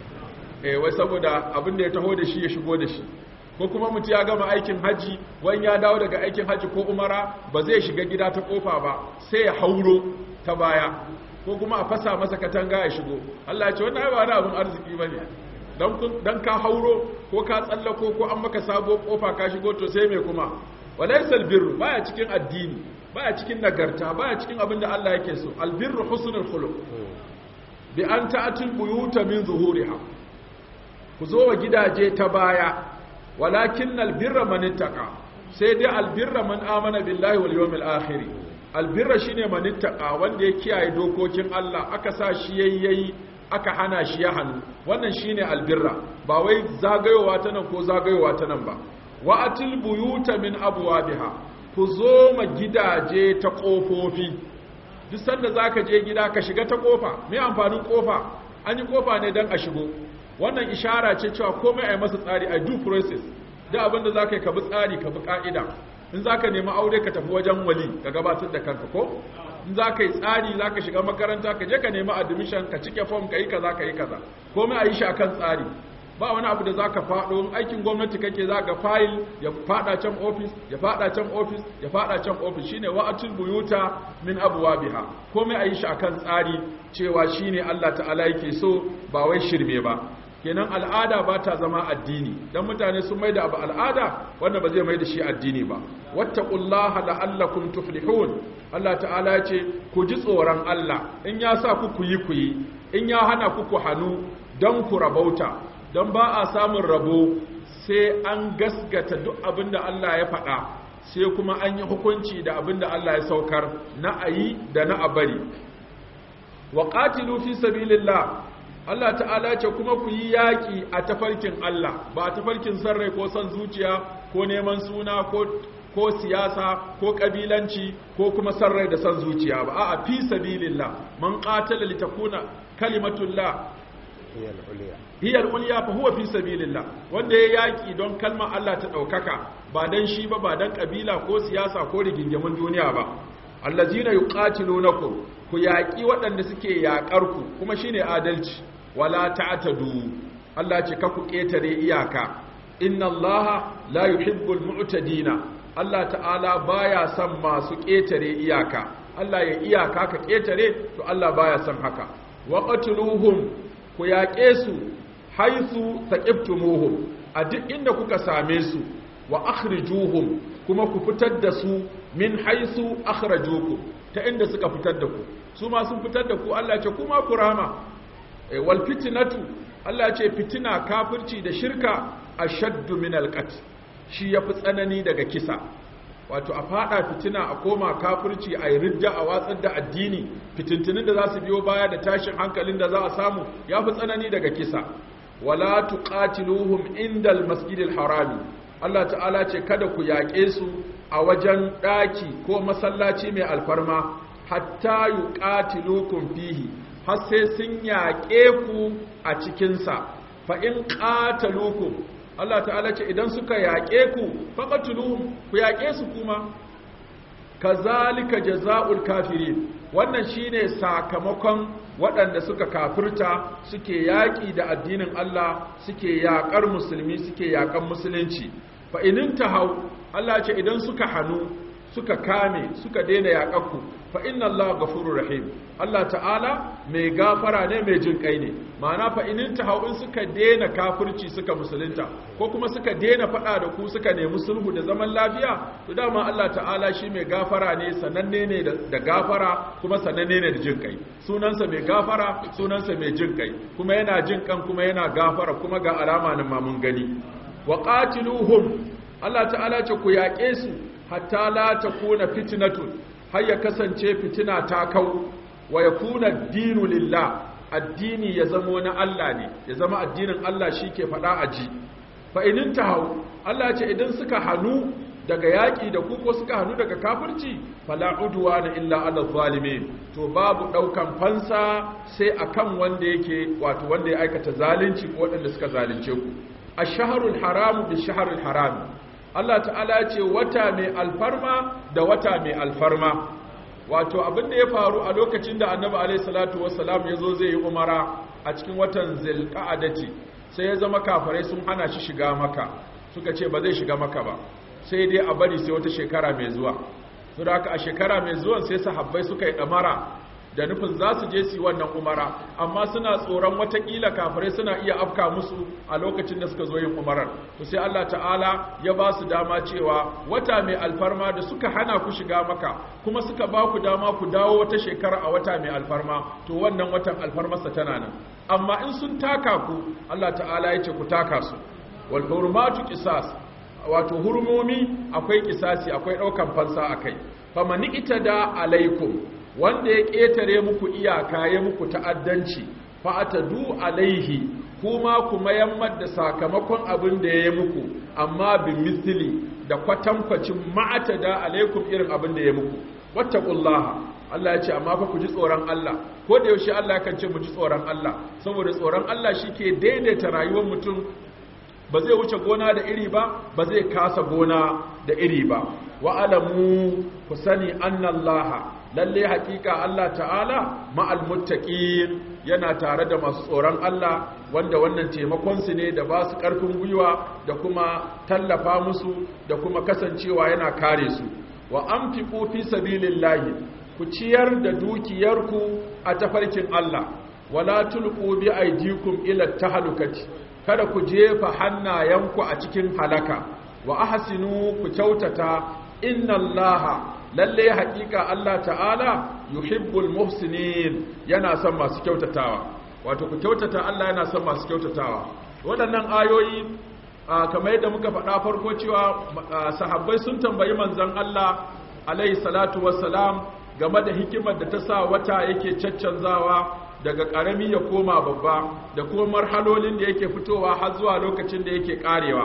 eh wai saboda abinda ya taho da shi ya shigo da shi ko kuma mutum ya gama aikin haji wani ya dawo daga aikin haji ko umara ba zai shiga gida ta kofa ba sai ya hauro ta baya ko kuma a fasa masa katanga ya shigo Allah ya ce wannan ba wani abin arziki bane dan dan ka hauro ko ka tsallako ko an maka sabo kofa ka shigo to sai me kuma walaysal birru baya cikin addini baya cikin nagarta baya cikin abin da Allah yake so albirru husnul khuluq bi an ta'atul buyuta min zuhuriha ku zo wa gidaje ta baya walakin albirra man ittaqa sai dai albirra man amana billahi wal yawmil akhir albirra shine man ittaqa wanda ya kiyaye dokokin Allah aka sa shi yayyayi aka hana shi ya hanu wannan shine albirra ba wai zagayowa ta nan ko zagayowa ta nan ba wa atil buyuta min abwabiha ku zo ma gidaje ta kofofi duk sanda zaka je gida ka shiga ta kofa me amfanin kofa an yi kofa ne dan a shigo wannan ishara ce cewa komai a yi masa tsari a due process da abinda za ka yi ka bi tsari ka bi ka'ida in za ka nemi aure ka tafi wajen wali ka gabatar da kanka ko in za ka yi tsari za ka shiga makaranta ka je ka nemi admission ka cike form ka yi kaza ka yi kaza komai a yi shi akan tsari ba wani abu da za ka faɗo aikin gwamnati kake za ka fayil ya faɗa can ofis ya faɗa can ofis ya faɗa can ofis shine wa'atul buyuta min abwabiha komai a yi shi akan tsari cewa shine Allah ta'ala yake so ba wai shirme ba kenan al'ada ba ta zama addini dan mutane sun maida abu al'ada wanda ba zai maida shi addini ba wattaqullaha la'allakum tuflihun Allah ta'ala ya ce ku ji tsoron Allah in ya sa ku ku yi ku yi in ya hana ku ku hanu dan ku rabauta dan ba a samun rabo sai an gasgata duk abinda Allah ya faɗa sai kuma an yi hukunci da abinda Allah ya saukar na ayi da na abari wa qatilu fi sabilillah Allah ta'ala ce kuma ku yi yaƙi a tafarkin Allah ba a tafarkin sarrai ko son zuciya ko neman suna ko ko siyasa ko kabilanci ko kuma san rai da san zuciya ba a'a fi sabilillah man qatala litakuna kalimatullah hiya al-ulya fa huwa fi sabilillah wanda ya yaki don kalmar Allah ta daukaka ba dan shi ba ba dan kabila ko siyasa ko rigingimin duniya ba allazina yuqatilunakum ku yaki waɗanda suke yakar ku kuma shine adalci wala ta'tadu Allah ce ka ku ketare iyaka inna allaha la yuhibbul mu'tadina Allah ta'ala baya son masu ketare iyaka Allah ya iyaka ka ketare to Allah baya son haka waqatuluhum ku yaƙe su haisu taqiftumuhum a duk inda kuka same su wa akhrijuhum kuma ku fitar da su min haisu akhrajukum ta inda suka fitar da ku su ma sun fitar da ku Allah ce kuma ku rama wal fitnatu Allah ce fitina kafirci da shirka ashaddu min alqat shi yafi tsanani daga kisa wato a fada fitina a koma kafirci a ridda a watsar da addini fitintunin da za su biyo baya da tashin hankalin da za a samu yafi tsanani daga kisa wala tuqatiluhum indal masjidil harami Allah ta'ala ce kada ku yaƙe su a wajen ɗaki ko masallaci mai alfarma hatta yuqatilukum fihi har sai sun yaƙe ku a cikinsa fa in qatalukum Allah ta'ala ce idan suka yaƙe ku faqatuluhum ku yaƙe su kuma kazalika jazaa'ul kafirin wannan shine sakamakon waɗanda suka kafirta suke yaƙi da addinin Allah suke yaƙar musulmi suke yaƙan musulunci fa inin tahau Allah ce idan suka hanu suka kame suka daina yaƙakku fa inna Allah ghafurur rahim Allah ta'ala mai gafara ne mai jin kai ne ma'ana fa inin tahau in suka daina kafirci suka musulunta ko kuma suka daina faɗa da ku suka nemi sulhu da zaman lafiya to dama Allah ta'ala shi mai gafara ne sananne ne da gafara kuma sananne ne da jin kai sunansa mai gafara sunansa mai jin kai kuma yana jin kan kuma yana gafara kuma ga alama nan ma mun gani wa qatiluhum Allah ta'ala ce ku yaƙe su hatta la takuna fitnatun har ya kasance fitina ta kau wa yakuna dinu lillah addini ya zama na Allah ne ya zama addinin Allah shike faɗa a ji fa inin tahau Allah ce idan suka hanu daga yaƙi da ku ko suka hanu daga kafirci fala udwana illa ala zalimin to babu ɗaukan fansa sai akan wanda yake wato wanda ya aikata zalunci ko waɗanda suka zalunce ku ash-shahrul haramu bi-shahril haram Allah ta'ala ce wata mai alfarma da wata mai alfarma wato abin da ya faru a lokacin da annabi alaihi salatu wassalam ya zo zai yi umara a cikin watan zilqa'adati sai ya zama kafirai sun hana shi shiga maka suka ce ba zai shiga maka ba sai dai a bari sai wata shekara mai zuwa to da haka a shekara mai zuwan sai sahabbai suka yi damara da nufin za su je su yi wannan umara amma suna tsoron watakila kafirai suna iya afka musu a lokacin da suka zo yin umarar to sai Allah ta'ala ya ba su dama cewa wata mai alfarma da suka hana ku shiga maka kuma suka ba ku dama ku dawo wata shekara a wata mai alfarma to wannan watan alfarmarsa tana nan amma in sun taka ku Allah ta'ala ya ce ku taka su wal hurmatu qisas wato hurmomi akwai kisasi akwai daukan fansa akai famani itada alaikum wanda ya ƙetare muku iyaka ya muku ta'addanci fa'atadu alaihi kuma kuma yammar da sakamakon abin da ya yi muku amma bi misli da kwatankwacin ma'atada alaikum irin abin da ya muku wattaqullaha Allah ya ce amma fa ku ji tsoron Allah ko da yaushe Allah kan ce mu ji tsoron Allah saboda tsoron Allah shike daidaita rayuwar mutum ba zai wuce gona da iri ba ba zai kasa gona da iri ba wa alamu ku sani annallaha lalle hakika Allah ta'ala ma'al muttaqin yana tare da masu tsoron Allah wanda wannan taimakon su ne da ba su karfin gwiwa da kuma tallafa musu da kuma kasancewa yana kare su wa anfiqu fi sabilillahi ku ciyar da dukiyarku a tafarkin Allah wala tulqu bi aydikum ila tahlukati kada ku jefa hannayenku a cikin halaka wa ahsinu ku kyautata inna allaha lalle haƙiƙa Allah ta'ala yuhibbul muhsinin yana son masu kyautatawa wato ku kyautata Allah yana son masu kyautatawa waɗannan ayoyi kamar yadda muka faɗa farko cewa sahabbai sun tambayi manzon Allah alaihi salatu wassalam game da hikimar da ta sa wata yake caccanzawa daga ƙarami ya koma babba da kuma marhalolin da yake fitowa har zuwa lokacin da yake ƙarewa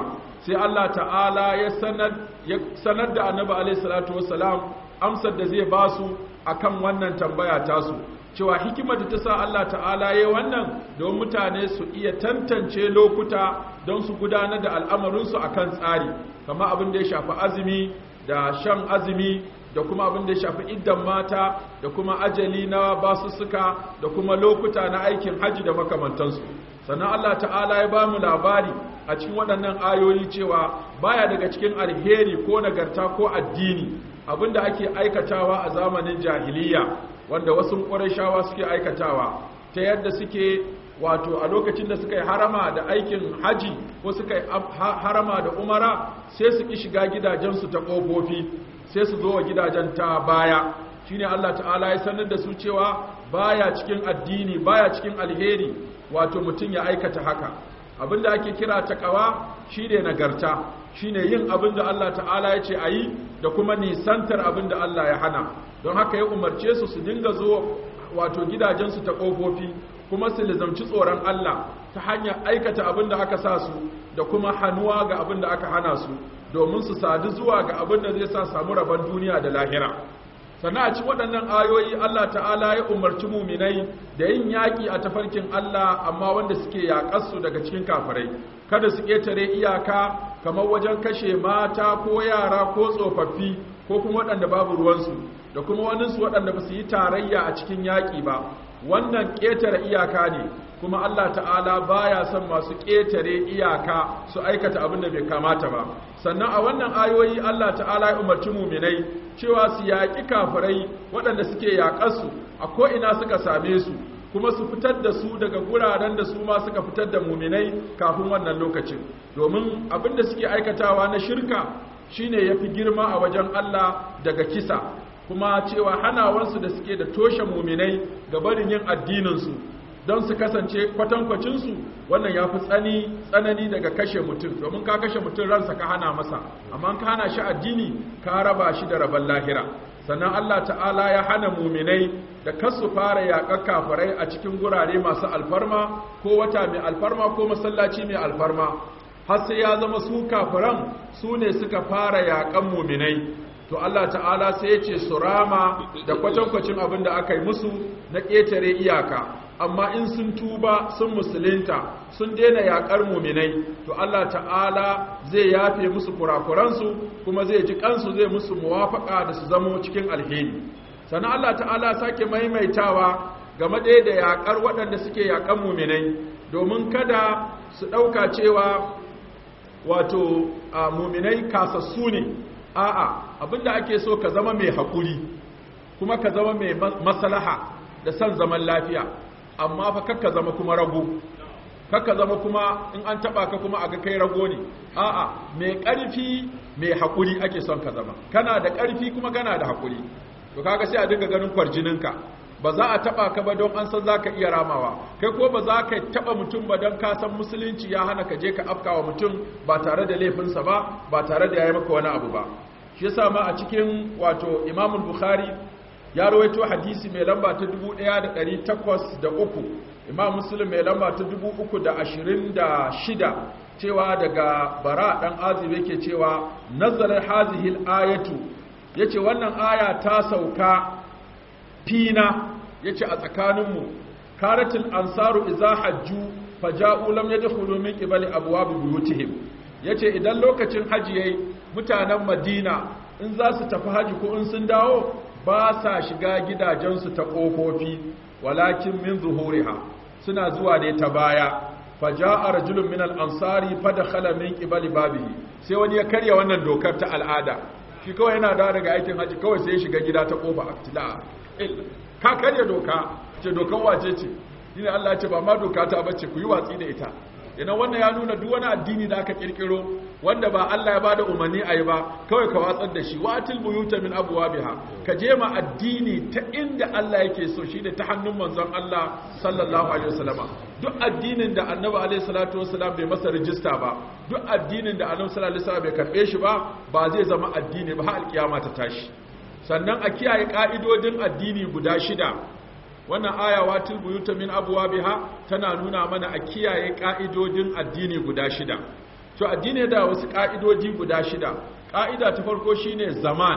sai Allah ta'ala ya sanar ya sanar da annabi alaihi salatu wassalam amsar da zai ba su akan wannan tambaya tasu cewa hikimar da ta sa Allah ta'ala ya wannan don mutane su iya tantance lokuta don su gudanar da al'amarinsu akan tsari kama abin da ya shafi azumi da shan azumi da kuma abin da ya shafi iddan mata da kuma ajali na basussuka da kuma lokuta na aikin hajji da makamantansu sannan Allah ta'ala ya ba mu labari a cikin waɗannan ayoyi cewa baya daga cikin alheri ko nagarta ko addini abinda ake aikatawa a zamanin jahiliya wanda wasu ƙwarishawa suke aikatawa ta yadda suke wato a lokacin da suka yi harama da aikin haji ko suka yi harama da umara sai su ki shiga gidajensu ta ƙofofi sai su zo wa gidajen ta baya shine Allah ta'ala ya sanar da su cewa baya cikin addini baya cikin alheri wato mutum ya aikata haka abinda ake kira taqwa shine nagarta shine yin abinda Allah ta'ala ya ce ayi da kuma nisantar abinda Allah ya hana don haka ya umarce su su dinga zo wato gidajensu ta ƙofofi kuma su lizamci tsoron Allah ta hanyar aikata abin da aka sa su da kuma hannuwa ga abin da aka hana su domin su sadu zuwa ga abin da zai sa samu rabon duniya da lahira sannan a cikin waɗannan ayoyi Allah ta'ala ya umarci muminai da yin yaƙi a tafarkin Allah amma wanda suke yaƙarsu daga cikin kafirai kada su ƙetare iyaka kamar wajen kashe mata ko yara ko tsofaffi ko kuma waɗanda babu ruwansu da kuma waninsu waɗanda ba su yi tarayya a cikin yaƙi ba wannan ƙetare iyaka ne kuma Allah ta'ala baya son masu ƙetare iyaka su aikata abin da bai kamata ba sannan a wannan ayoyi Allah ta'ala ya umarci muminai cewa su yaƙi kafirai waɗanda suke yaƙarsu a ko'ina suka same su kuma su fitar da su daga guraren da su ma suka fitar da muminai kafin wannan lokacin domin abin da suke aikatawa na shirka shine yafi girma a wajen Allah daga kisa kuma cewa hanawansu da suke da toshe muminai ga barin yin addininsu don su kasance kwatankwacinsu wannan ya fi tsani tsanani daga kashe mutum domin ka kashe mutum ransa ka hana masa amma ka hana shi addini ka raba shi da rabon lahira sannan Allah ta'ala ya hana muminai da kasu fara yaƙar kafirai a cikin gurare masu alfarma ko wata mai alfarma ko masallaci mai alfarma har sai ya zama su kafiran su ne suka fara yaƙan muminai to Allah ta'ala sai ya ce su rama da kwatankwacin abin da aka yi musu na ƙetare iyaka amma in sun tuba sun musulunta sun daina yaƙar muminai to Allah ta'ala zai yafe musu kurakuransu kuma zai ji kansu zai musu muwafaka da su zamo cikin alheri sannan Allah ta'ala sake maimaitawa game ɗaya da yaƙar waɗanda suke yaƙan muminai domin kada su ɗauka cewa wato muminai kasassu ne a'a abinda ake so ka zama mai haƙuri kuma ka zama mai maslaha da son zaman lafiya amma fa kakka zama kuma rago kakka zama kuma in an taba ka kuma aga kai rago ne a'a mai ƙarfi mai haƙuri ake son ka zama kana da ƙarfi kuma kana da haƙuri to kaga sai a dinga ganin kwarjininka ba za a taba ka ba don an san zaka iya ramawa kai ko ba za ka taba mutum ba don ka san musulunci ya hana ka je ka afkawa mutum ba tare da laifinsa ba ba tare da yayi maka wani abu ba shi yasa ma a cikin wato Imam Bukhari ya rawaito hadisi mai lamba ta 1803 Imam Muslim mai lamba ta 326 cewa daga Bara dan Azib yake cewa nazarar hazihil ayatu yace wannan aya ta sauka fina yace a tsakaninmu karatul ansaru idza hajju faja'u lam yadkhulu min qibali abwab buyutihim yace idan lokacin haji yayi mutanen Madina in za su tafi haji ko in sun dawo ba sa shiga gidajensu ta kofofi walakin min zuhuriha suna zuwa ne ta baya faja'a rajulun min al-ansari fadakhala min qibali babihi sai wani ya karya wannan dokar ta al'ada shi kawai yana da daga aikin haji kawai sai ya shiga gida ta kofa aktila ka karya doka ce dokan wace ce shine Allah ya ce ba ma doka ta bace ku yi watsi da ita idan wannan ya nuna duk wani addini da aka kirkiro wanda ba Allah ya bada umarni a yi ba kawai ka watsar da shi watil buyuta min abwabiha ka je ma addini ta inda Allah yake so shi da ta hannun manzon Allah sallallahu alaihi wasallama duk addinin da annabi alaihi salatu wasallam bai masa rijista ba duk addinin da annabi sallallahu alaihi wasallam bai karbe shi ba ba zai zama addini ba har alkiyama ta tashi sannan a kiyaye ka'idodin addini guda shida wannan aya watil buyuta min abwabiha tana nuna mana a kiyaye ka'idodin addini guda shida to addini da wasu ƙa'idodi guda shida ƙa'ida ta farko shine zaman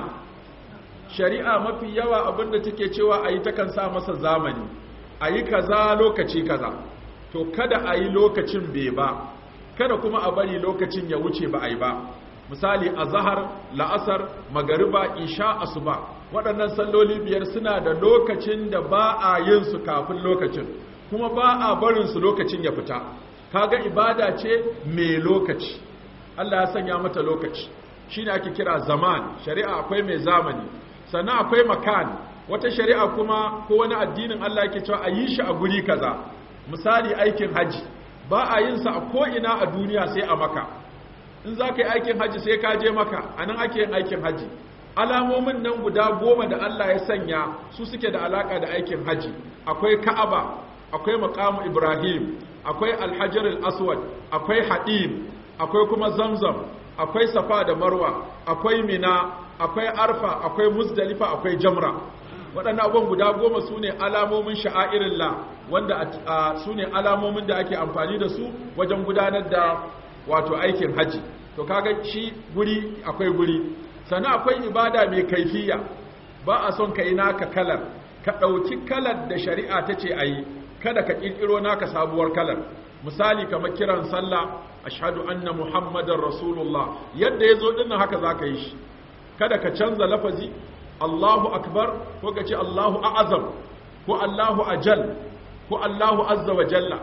shari'a mafi yawa abinda take cewa a yi takan sa masa zamani a yi kaza lokaci kaza to kada a yi lokacin bai ba kada kuma a bari lokacin ya wuce ba a yi ba misali a zahar la'asar magariba isha asuba waɗannan salloli biyar suna da lokacin da ba a yin su kafin lokacin kuma ba a barin su lokacin ya fita kaga ibada ce mai lokaci Allah ya sanya mata lokaci shine ake kira zaman shari'a akwai mai zamani sannan akwai makan wata shari'a kuma ko wani addinin Allah yake cewa a yi shi a guri kaza misali aikin haji ba a yin sa a ko'ina a duniya sai a maka in za ka yi aikin haji sai ka je maka a nan ake yin aikin haji alamomin nan guda goma da Allah ya sanya su suke da alaka da aikin haji akwai ka'aba akwai maqamu ibrahim akwai alhajar al-aswad akwai hadim akwai kuma zamzam akwai safa da marwa akwai mina akwai arfa akwai muzdalifa akwai jamra waɗannan abubuwan guda goma su ne alamomin sha'airillah wanda su ne alamomin da ake amfani da su wajen gudanar da wato aikin haji to kaga shi guri akwai guri sannan akwai ibada mai kaifiya ba a son ka yi naka kalar ka ɗauki kalar da shari'a ta ce a yi kada ka ƙirƙiro naka sabuwar kalar misali kamar kiran sallah ashhadu anna muhammadar rasulullah yadda ya zo dinnan haka za ka yi shi kada ka canza lafazi allahu akbar ko ka ce allahu a'azam ko allahu ajal ko allahu azza wa jalla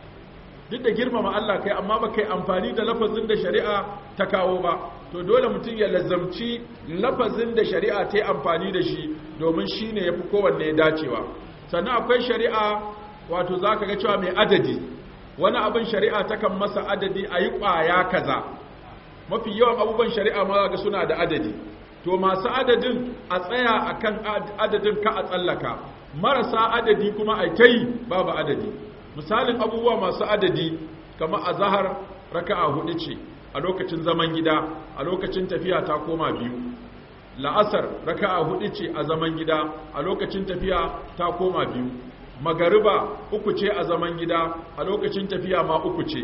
duk da girmama Allah kai amma ba kai amfani da lafazin da shari'a ta kawo ba to dole mutum ya lazamci lafazin da shari'a ta yi amfani da shi domin shi ne ya fi kowanne dacewa sannan akwai shari'a wato za ka ga cewa mai adadi wani abin shari'a takan masa adadi a yi ƙwaya kaza mafi yawan abubuwan shari'a ma ga suna da adadi to masu adadin a tsaya a kan adadin ka a tsallaka marasa adadi kuma a ta yi babu adadi misalin abubuwa masu adadi kamar a zahar raka'a hudu ce a lokacin zaman gida a lokacin tafiya ta koma biyu la'asar raka'a hudu ce a zaman gida a lokacin tafiya ta koma biyu magariba uku ce a zaman gida a lokacin tafiya ma uku ce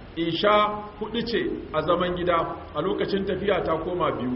isha hudu ce a zaman gida a lokacin tafiya ta koma biyu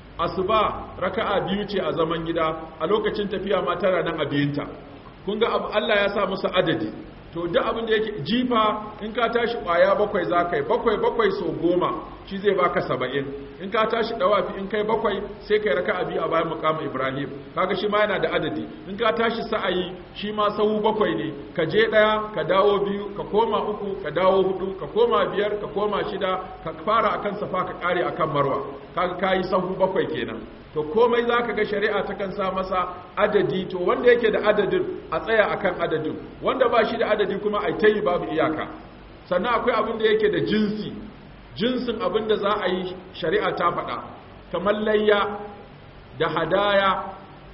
asuba raka'a biyu ce a zaman gida a lokacin tafiya ma tara nan a biyunta kun ga Allah ya sa musu adadi to duk abin da yake jifa in ka tashi kwaya bakwai za ka yi bakwai bakwai so goma shi zai baka saba'in in ka tashi dawafi in kai bakwai sai kai raka abi a bayan mukamin ibrahim kaga shi ma yana da adadi in ka tashi sa'ayi shi ma sahu bakwai ne ka je daya ka dawo biyu ka koma uku ka dawo hudu ka koma biyar ka koma shida ka fara akan safa ka kare akan marwa kaga kayi sahu bakwai kenan to komai za ka ga shari'a takan sa masa adadi to wanda yake da adadin a tsaya akan adadin wanda ba shi da adadi kuma a ta yi babu iyaka sannan akwai abin da yake da jinsi jinsin abin da za a yi shari'a ta faɗa kamar layya da hadaya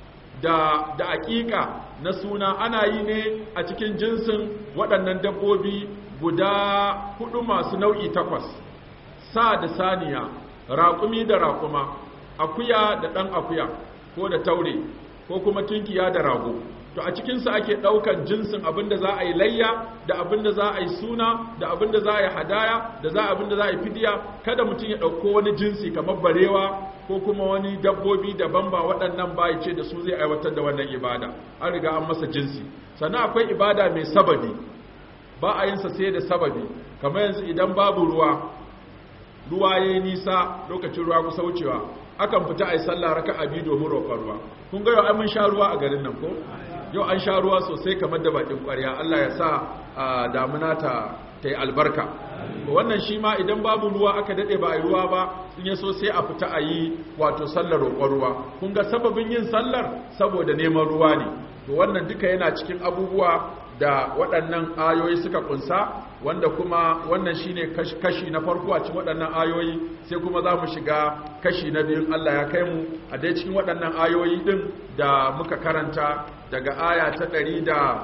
da da aƙiƙa na suna ana yi ne a cikin jinsin waɗannan dabbobi guda hudu masu nau'i takwas sa da saniya raƙumi da raƙuma akuya da ɗan akuya ko da taure ko kuma tunkiya da rago to a cikinsu ake ɗaukan jinsin abinda za a yi layya da abinda za a yi suna da abinda za a yi hadaya da za abinda za a yi fidiya kada mutum ya ɗauko wani jinsi kamar barewa ko kuma wani dabbobi daban ba waɗannan ba ce da su zai aiwatar da wannan ibada an riga an masa jinsi sannan akwai ibada mai sababi ba a yinsa sai da sababi kamar yanzu idan babu ruwa ruwa ya yi nisa lokacin ruwa kusa wucewa akan fita a yi sallah raka a biyu domin roƙon ruwa kun ga yau an mun sha ruwa a garin nan ko yau an sha ruwa sosai kamar da bakin ƙwarya Allah ya sa damuna ta ta yi albarka wannan shi ma idan babu ruwa aka daɗe ba a yi ruwa ba in ya so sai a fita a yi wato sallar roƙon ruwa kun ga sababin yin sallar saboda neman ruwa ne to wannan duka yana cikin abubuwa da waɗannan ayoyi suka kunsa wanda kuma wannan shine kashi na farko a cikin waɗannan ayoyi sai kuma za mu shiga kashi na biyun Allah ya kai mu a dai cikin waɗannan ayoyi ɗin da muka karanta daga aya ta ɗari da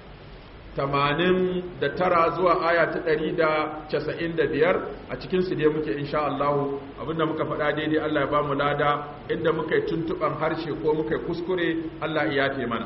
tamanin da tara zuwa aya ta ɗari da casa'in da biyar a cikinsu dai muke insha Allah abinda muka faɗa daidai Allah ya ba mu lada inda muka yi tuntuɓan harshe ko muka yi kuskure Allah ya yafe mana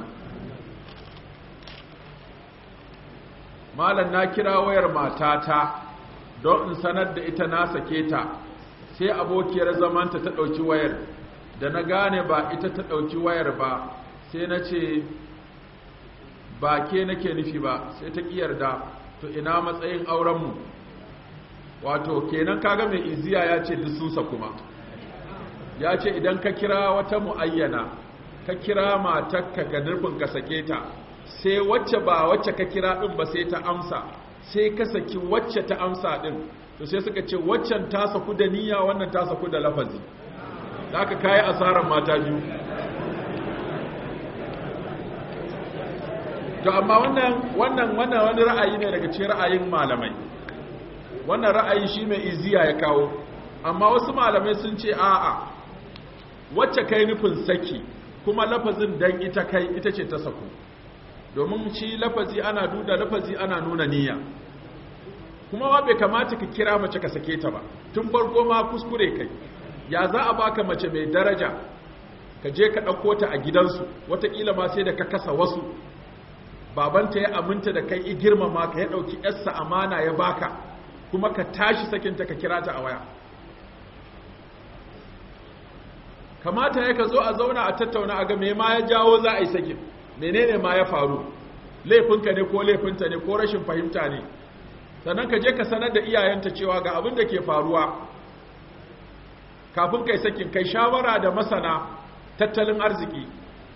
malam na kira wayar matata don in sanar da ita na sake ta sai abokiyar zamanta ta ɗauki wayar da na gane ba ita ta ɗauki wayar ba sai na ce ba ke nake nufi ba sai ta yarda to ina matsayin aurenmu wato kenan kaga mai iziya ya ce dususa kuma ya ce idan ka kira wata mu'ayyana ka kira matakka ga nufin ka sake ta sai wacce ba wacce ka kira din ba sai ta amsa sai ka saki wacce ta amsa din to sai suka ce waccan ta saku da niyya wannan ta saku da lafazi da aka kayi asarar mata biyu to amma wannan wannan wannan wani ra'ayi ne daga cikin ra'ayin malamai wannan ra'ayi shi mai iziya ya kawo amma wasu malamai sun ce a'a wacce kai nufin saki kuma lafazin dan ita kai ita ce ta saku domin shi lafazi ana duda lafazi ana nuna niyya kuma wa bai kamata ka kira mace ka sake ta ba tun farko ma kuskure kai ya za a baka mace mai daraja ka je ka ɗauko ta a gidansu wataƙila ma sai da ka kasa wasu babanta ya aminta da kai i girmama ka ya ɗauki yarsa amana ya baka kuma ka tashi sakinta ka kira ta a waya kamata ya ka zo a zauna a tattauna a ga me ma ya jawo za a yi sakin menene ma ya faru laifinka ne ko laifinta ne ko rashin fahimta ne sannan ka je ka sanar da iyayenta cewa ga abin da ke faruwa kafin kai sakin kai shawara da masana tattalin arziki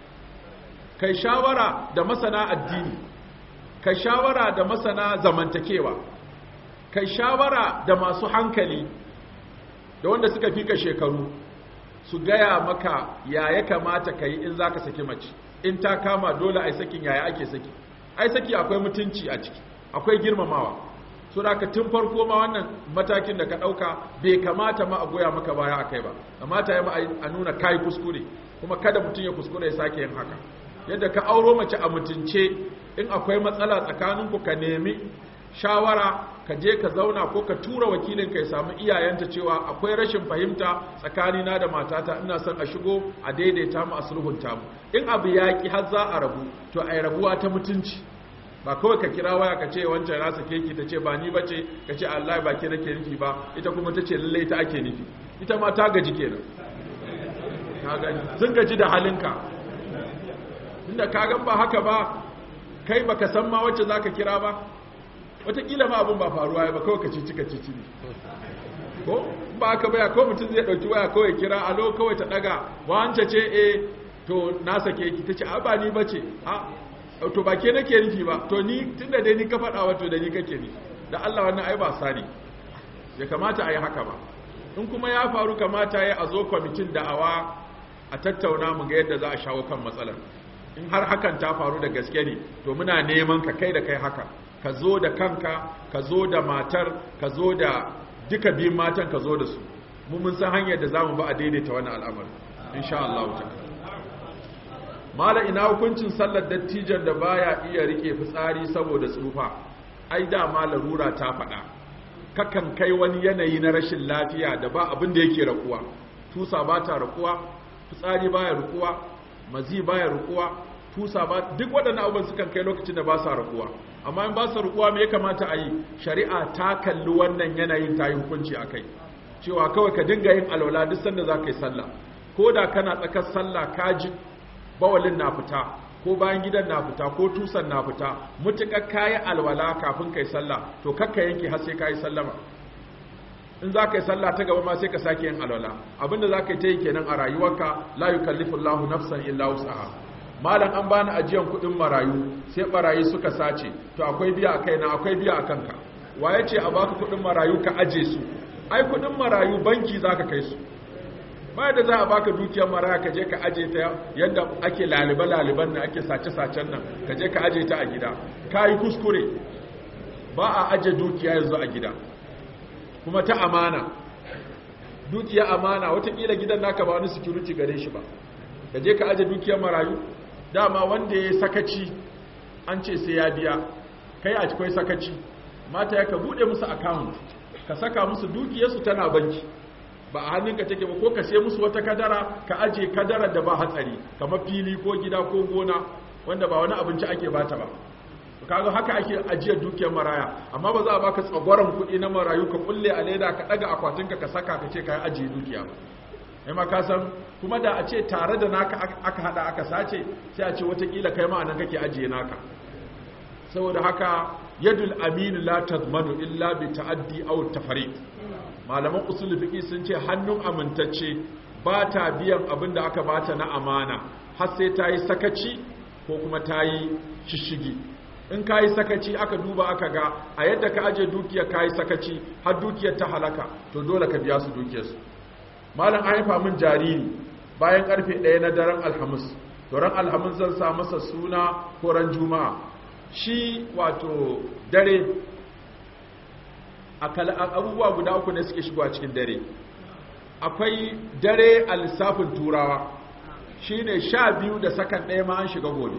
kai shawara da masana addini kai shawara da masana zamantakewa kai shawara da masu hankali da wanda suka fika shekaru su gaya maka ya ya kamata ka yi in za ka saki mace in ta kama dole ai sakin yaya ake saki ai saki akwai mutunci a ciki akwai girmamawa so da ka tun farko ma wannan matakin da ka ɗauka bai kamata ma a goya maka baya a kai ba kamata ya ma a nuna kai kuskure kuma kada mutum ya kuskure ya sake yin haka yadda ka auro mace a mutunce in akwai matsala tsakaninku ka nemi shawara ka je ka zauna ko ka tura wakilin ka ya samu iyayenta cewa akwai rashin fahimta tsakanina da matata ina son a shigo a daidaita mu a sulhunta mu in abu yaƙi har za a rabu to ai rabuwa ta mutunci ba kawai ka kira waya ka ce wancan na sake ki ta ce ba ni bace ka ce Allah ba ke nake nufi ba ita kuma ta ce lallai ta ake nufi ita ma ta gaji kenan ka gani sun gaji da halinka inda ka gan ba haka ba kai baka san ma wacce zaka kira ba wataƙila ma abin ba faruwa ya ba kawai ka cici ka cici ne ko ba haka baya ko mutum zai ɗauki waya kawai kira alo kawai ta ɗaga wance ce e to na sake ki ta ce a ba ni ba ce a to ba ke nake nufi ba to ni tun da dai ni ka faɗa wato da ni kake ni da Allah wannan ai ba sani ya kamata a yi haka ba in kuma ya faru kamata ya a zo kwamitin da'awa a tattauna mu ga yadda za a shawo kan matsalar in har hakan ta faru da gaske ne to muna neman ka kai da kai haka ka zo da kanka ka zo da matar ka zo da duka biyun matan ka zo da su mu mun san hanyar da za mu ba a daidaita wannan al'amari insha Allah ta mala ina hukuncin sallar dattijan da baya iya rike fitsari saboda tsufa ai da ma larura ta faɗa kakan kai wani yanayi na rashin lafiya da ba abin da yake rakuwa tusa ba ta rakuwa fitsari baya rakuwa mazi baya rakuwa tusa ba duk waɗannan abubuwan sukan kai lokacin da ba sa rakuwa amma in ba sa rakuwa me ya kamata a yi shari'a ta kalli wannan yanayin ta yi hukunci a kai cewa kawai ka dinga yin alwala duk sanda za ka yi sallah ko da kana tsakar sallah ka ji bawalin na fita ko bayan gidan na fita ko tusan na fita mutukar kayi alwala kafin kai sallah to kakka yanke har sai kayi sallama in za ka yi sallah ta gaba ma sai ka sake yin alwala abinda za ka yi ta yi kenan a rayuwarka la yukallifu Allahu nafsan illa wus'aha malam an bani ajiyan kuɗin marayu sai barayi suka sace to akwai biya a kaina akwai biya a kanka waye ce a baka kuɗin marayu ka aje su ai kuɗin marayu banki za ka kai su ba da za a baka dukiyar maraya ka je ka aje ta yadda ake laliba-laliban nan ake sace-sacen nan ka je ka aje ta a gida ka yi kuskure ba a aje dukiya yanzu a gida kuma ta amana dukiya amana watakila gidan naka ba wani security gare shi ba ka je ka aje dukiyar marayu dama wanda ya sakaci an ce sai ya biya kai a cikin sakaci mata ya ka bude musu account ka saka musu dukiyarsu tana banki ba a hannunka take ba ko ka sai musu wata kadara ka aje kadarar da ba hatsari kamar fili ko gida ko gona wanda ba wani abinci ake bata ba kaga haka ake ajiyar dukiyar maraya amma ba za a baka tsagwaron kuɗi na marayu ka kulle a leda ka ɗaga akwatinka ka saka ka ce ka yi ajiye dukiya ba ma ka san kuma da a ce tare da naka aka hada aka sace sai a ce watakila kai ma nan kake ajiye naka saboda haka yadul aminu la tazmanu illa bi ta'addi aw tafariq malaman usul fiqi sun ce hannun amintacce ba ta biyan abin da aka bata na amana har sai ta yi sakaci ko kuma ta yi shishigi in ka yi sakaci aka duba aka ga a yadda ka aje dukiyar ka yi sakaci har dukiyar ta halaka to dole ka biya su dukiyarsu malam an haifa min jariri bayan karfe ɗaya na daren alhamis to ran alhamis zan sa masa suna ko ran juma'a shi wato dare abubuwa guda uku ne suke shigowa cikin dare akwai dare a lissafin turawa shine sha biyu da sakan ɗaya ma an shiga gobe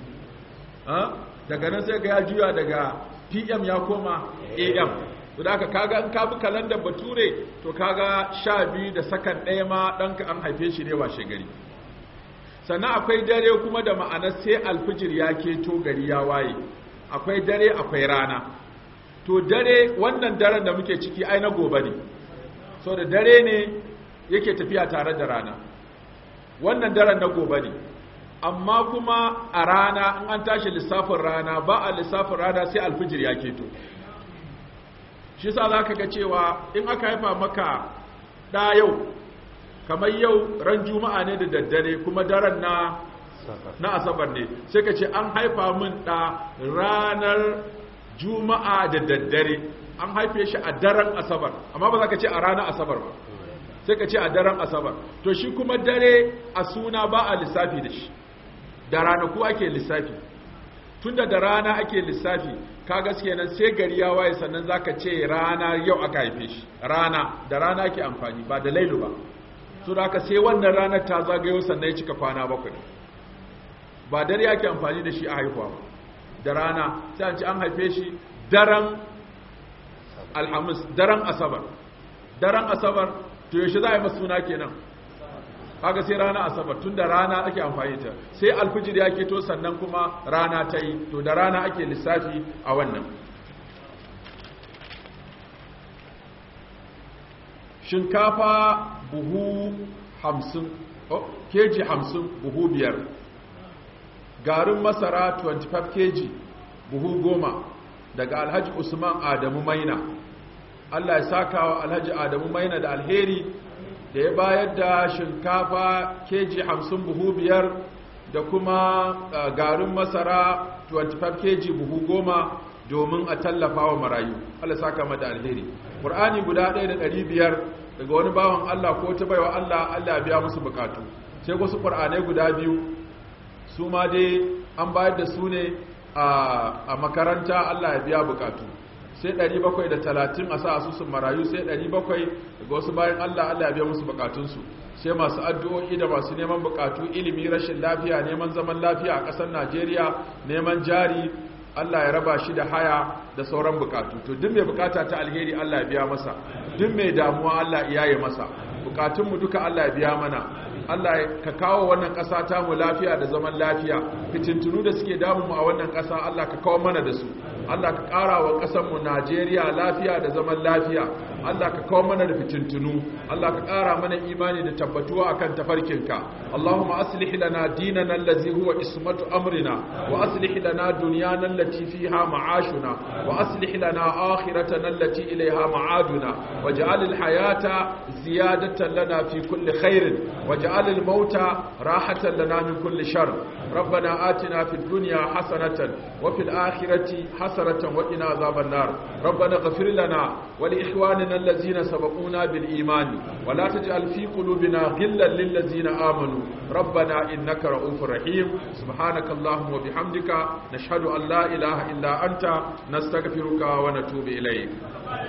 daga nan sai ga ya juya daga pm ya koma am to da aka kaga in ka bi kalandar bature to kaga sha biyu da sakan ɗaya ma ɗanka an haife shi ne washe gari sannan akwai dare kuma da ma'anar sai alfijir ya keto gari ya waye akwai dare akwai rana to dare wannan daren da muke ciki ai na gobe ne so da dare ne yake tafiya tare da rana wannan daren na gobe ne amma kuma a rana in an tashi lissafin rana ba a lissafin rana sai alfijir ya keto shi sa za ka ga cewa in aka haifa maka ɗa yau kamar yau ran juma'a ne da daddare kuma daren na na asabar ne sai ka ce an haifa min ɗa ranar juma'a da daddare an haife shi a daren asabar amma ba za ka ce a ranar asabar ba sai ka ce a daren asabar to shi kuma dare a suna ba a lissafi da shi da ranaku ake lissafi tunda da rana ake lissafi ka gaske nan sai gari ya waye sannan zaka ce rana yau aka haife shi rana da rana ake amfani ba da lailu ba so da aka sai wannan ranar ta zagayo sannan ya cika kwana bakwai ba dare ake amfani da shi a haihuwa ba da rana sai an ci an haife shi daren alhamis daren asabar daren asabar to yaushe za a yi masu suna kenan kaga sai rana asabar tun da rana ake amfani ta sai alfijir ya keto sannan kuma rana ta yi to da rana ake lissafi a wannan shinkafa buhu hamsin oh, keji hamsin buhu biyar garin masara 25 keji buhu goma daga alhaji usman adamu maina allah ya saka wa alhaji adamu maina da alheri da ya bayar da shinkafa keji hamsin buhu biyar da kuma garin masara 25 keji buhu goma domin a tallafa wa marayu Allah saka mata alheri Qur'ani guda 1500 daga wani bawan Allah ko ta baiwa Allah Allah ya biya musu bukatu sai wasu Qur'anai guda biyu su ma dai an bayar da su ne a makaranta Allah ya biya bukatu sai 730 a sa asusun marayu sai 700 daga wasu bayan Allah Allah ya biya musu bukatunsu sai masu addu'o'i da masu neman bukatu ilimi rashin lafiya neman zaman lafiya a ƙasar Najeriya neman jari Allah ya raba shi da haya da sauran bukatu to duk mai bukata ta alheri Allah ya biya masa duk mai damuwa Allah ya yaye masa bukatunmu duka Allah ya biya mana Allah ka kawo wannan ƙasa ta mu lafiya da zaman lafiya fitintunu da suke damu mu a wannan ƙasa Allah ka kawo mana da su Allah ka ƙara wa ƙasar mu Najeriya lafiya da zaman lafiya Allah ka kawo mana da fitintunu Allah ka ƙara mana imani da tabbatuwa akan tafarkinka Allahumma aslih lana dinana allazi huwa ismatu amrina wa aslih lana dunyana allati fiha ma'ashuna wa aslih lana akhiratana allati ilayha ma'aduna waj'al al-hayata ziyadatan lana fi kulli khairin waj'al al-mauta rahatan lana min kulli shar ربنا آتنا في الدنيا حسنة وفي الآخرة حسنة وقنا عذاب النار ربنا اغفر لنا ولإخواننا الذين سبقونا بالإيمان ولا تجعل في قلوبنا غلا للذين آمنوا ربنا إنك رؤوف رحيم سبحانك اللهم وبحمدك نشهد أن لا إله إلا أنت نستغفرك ونتوب إليك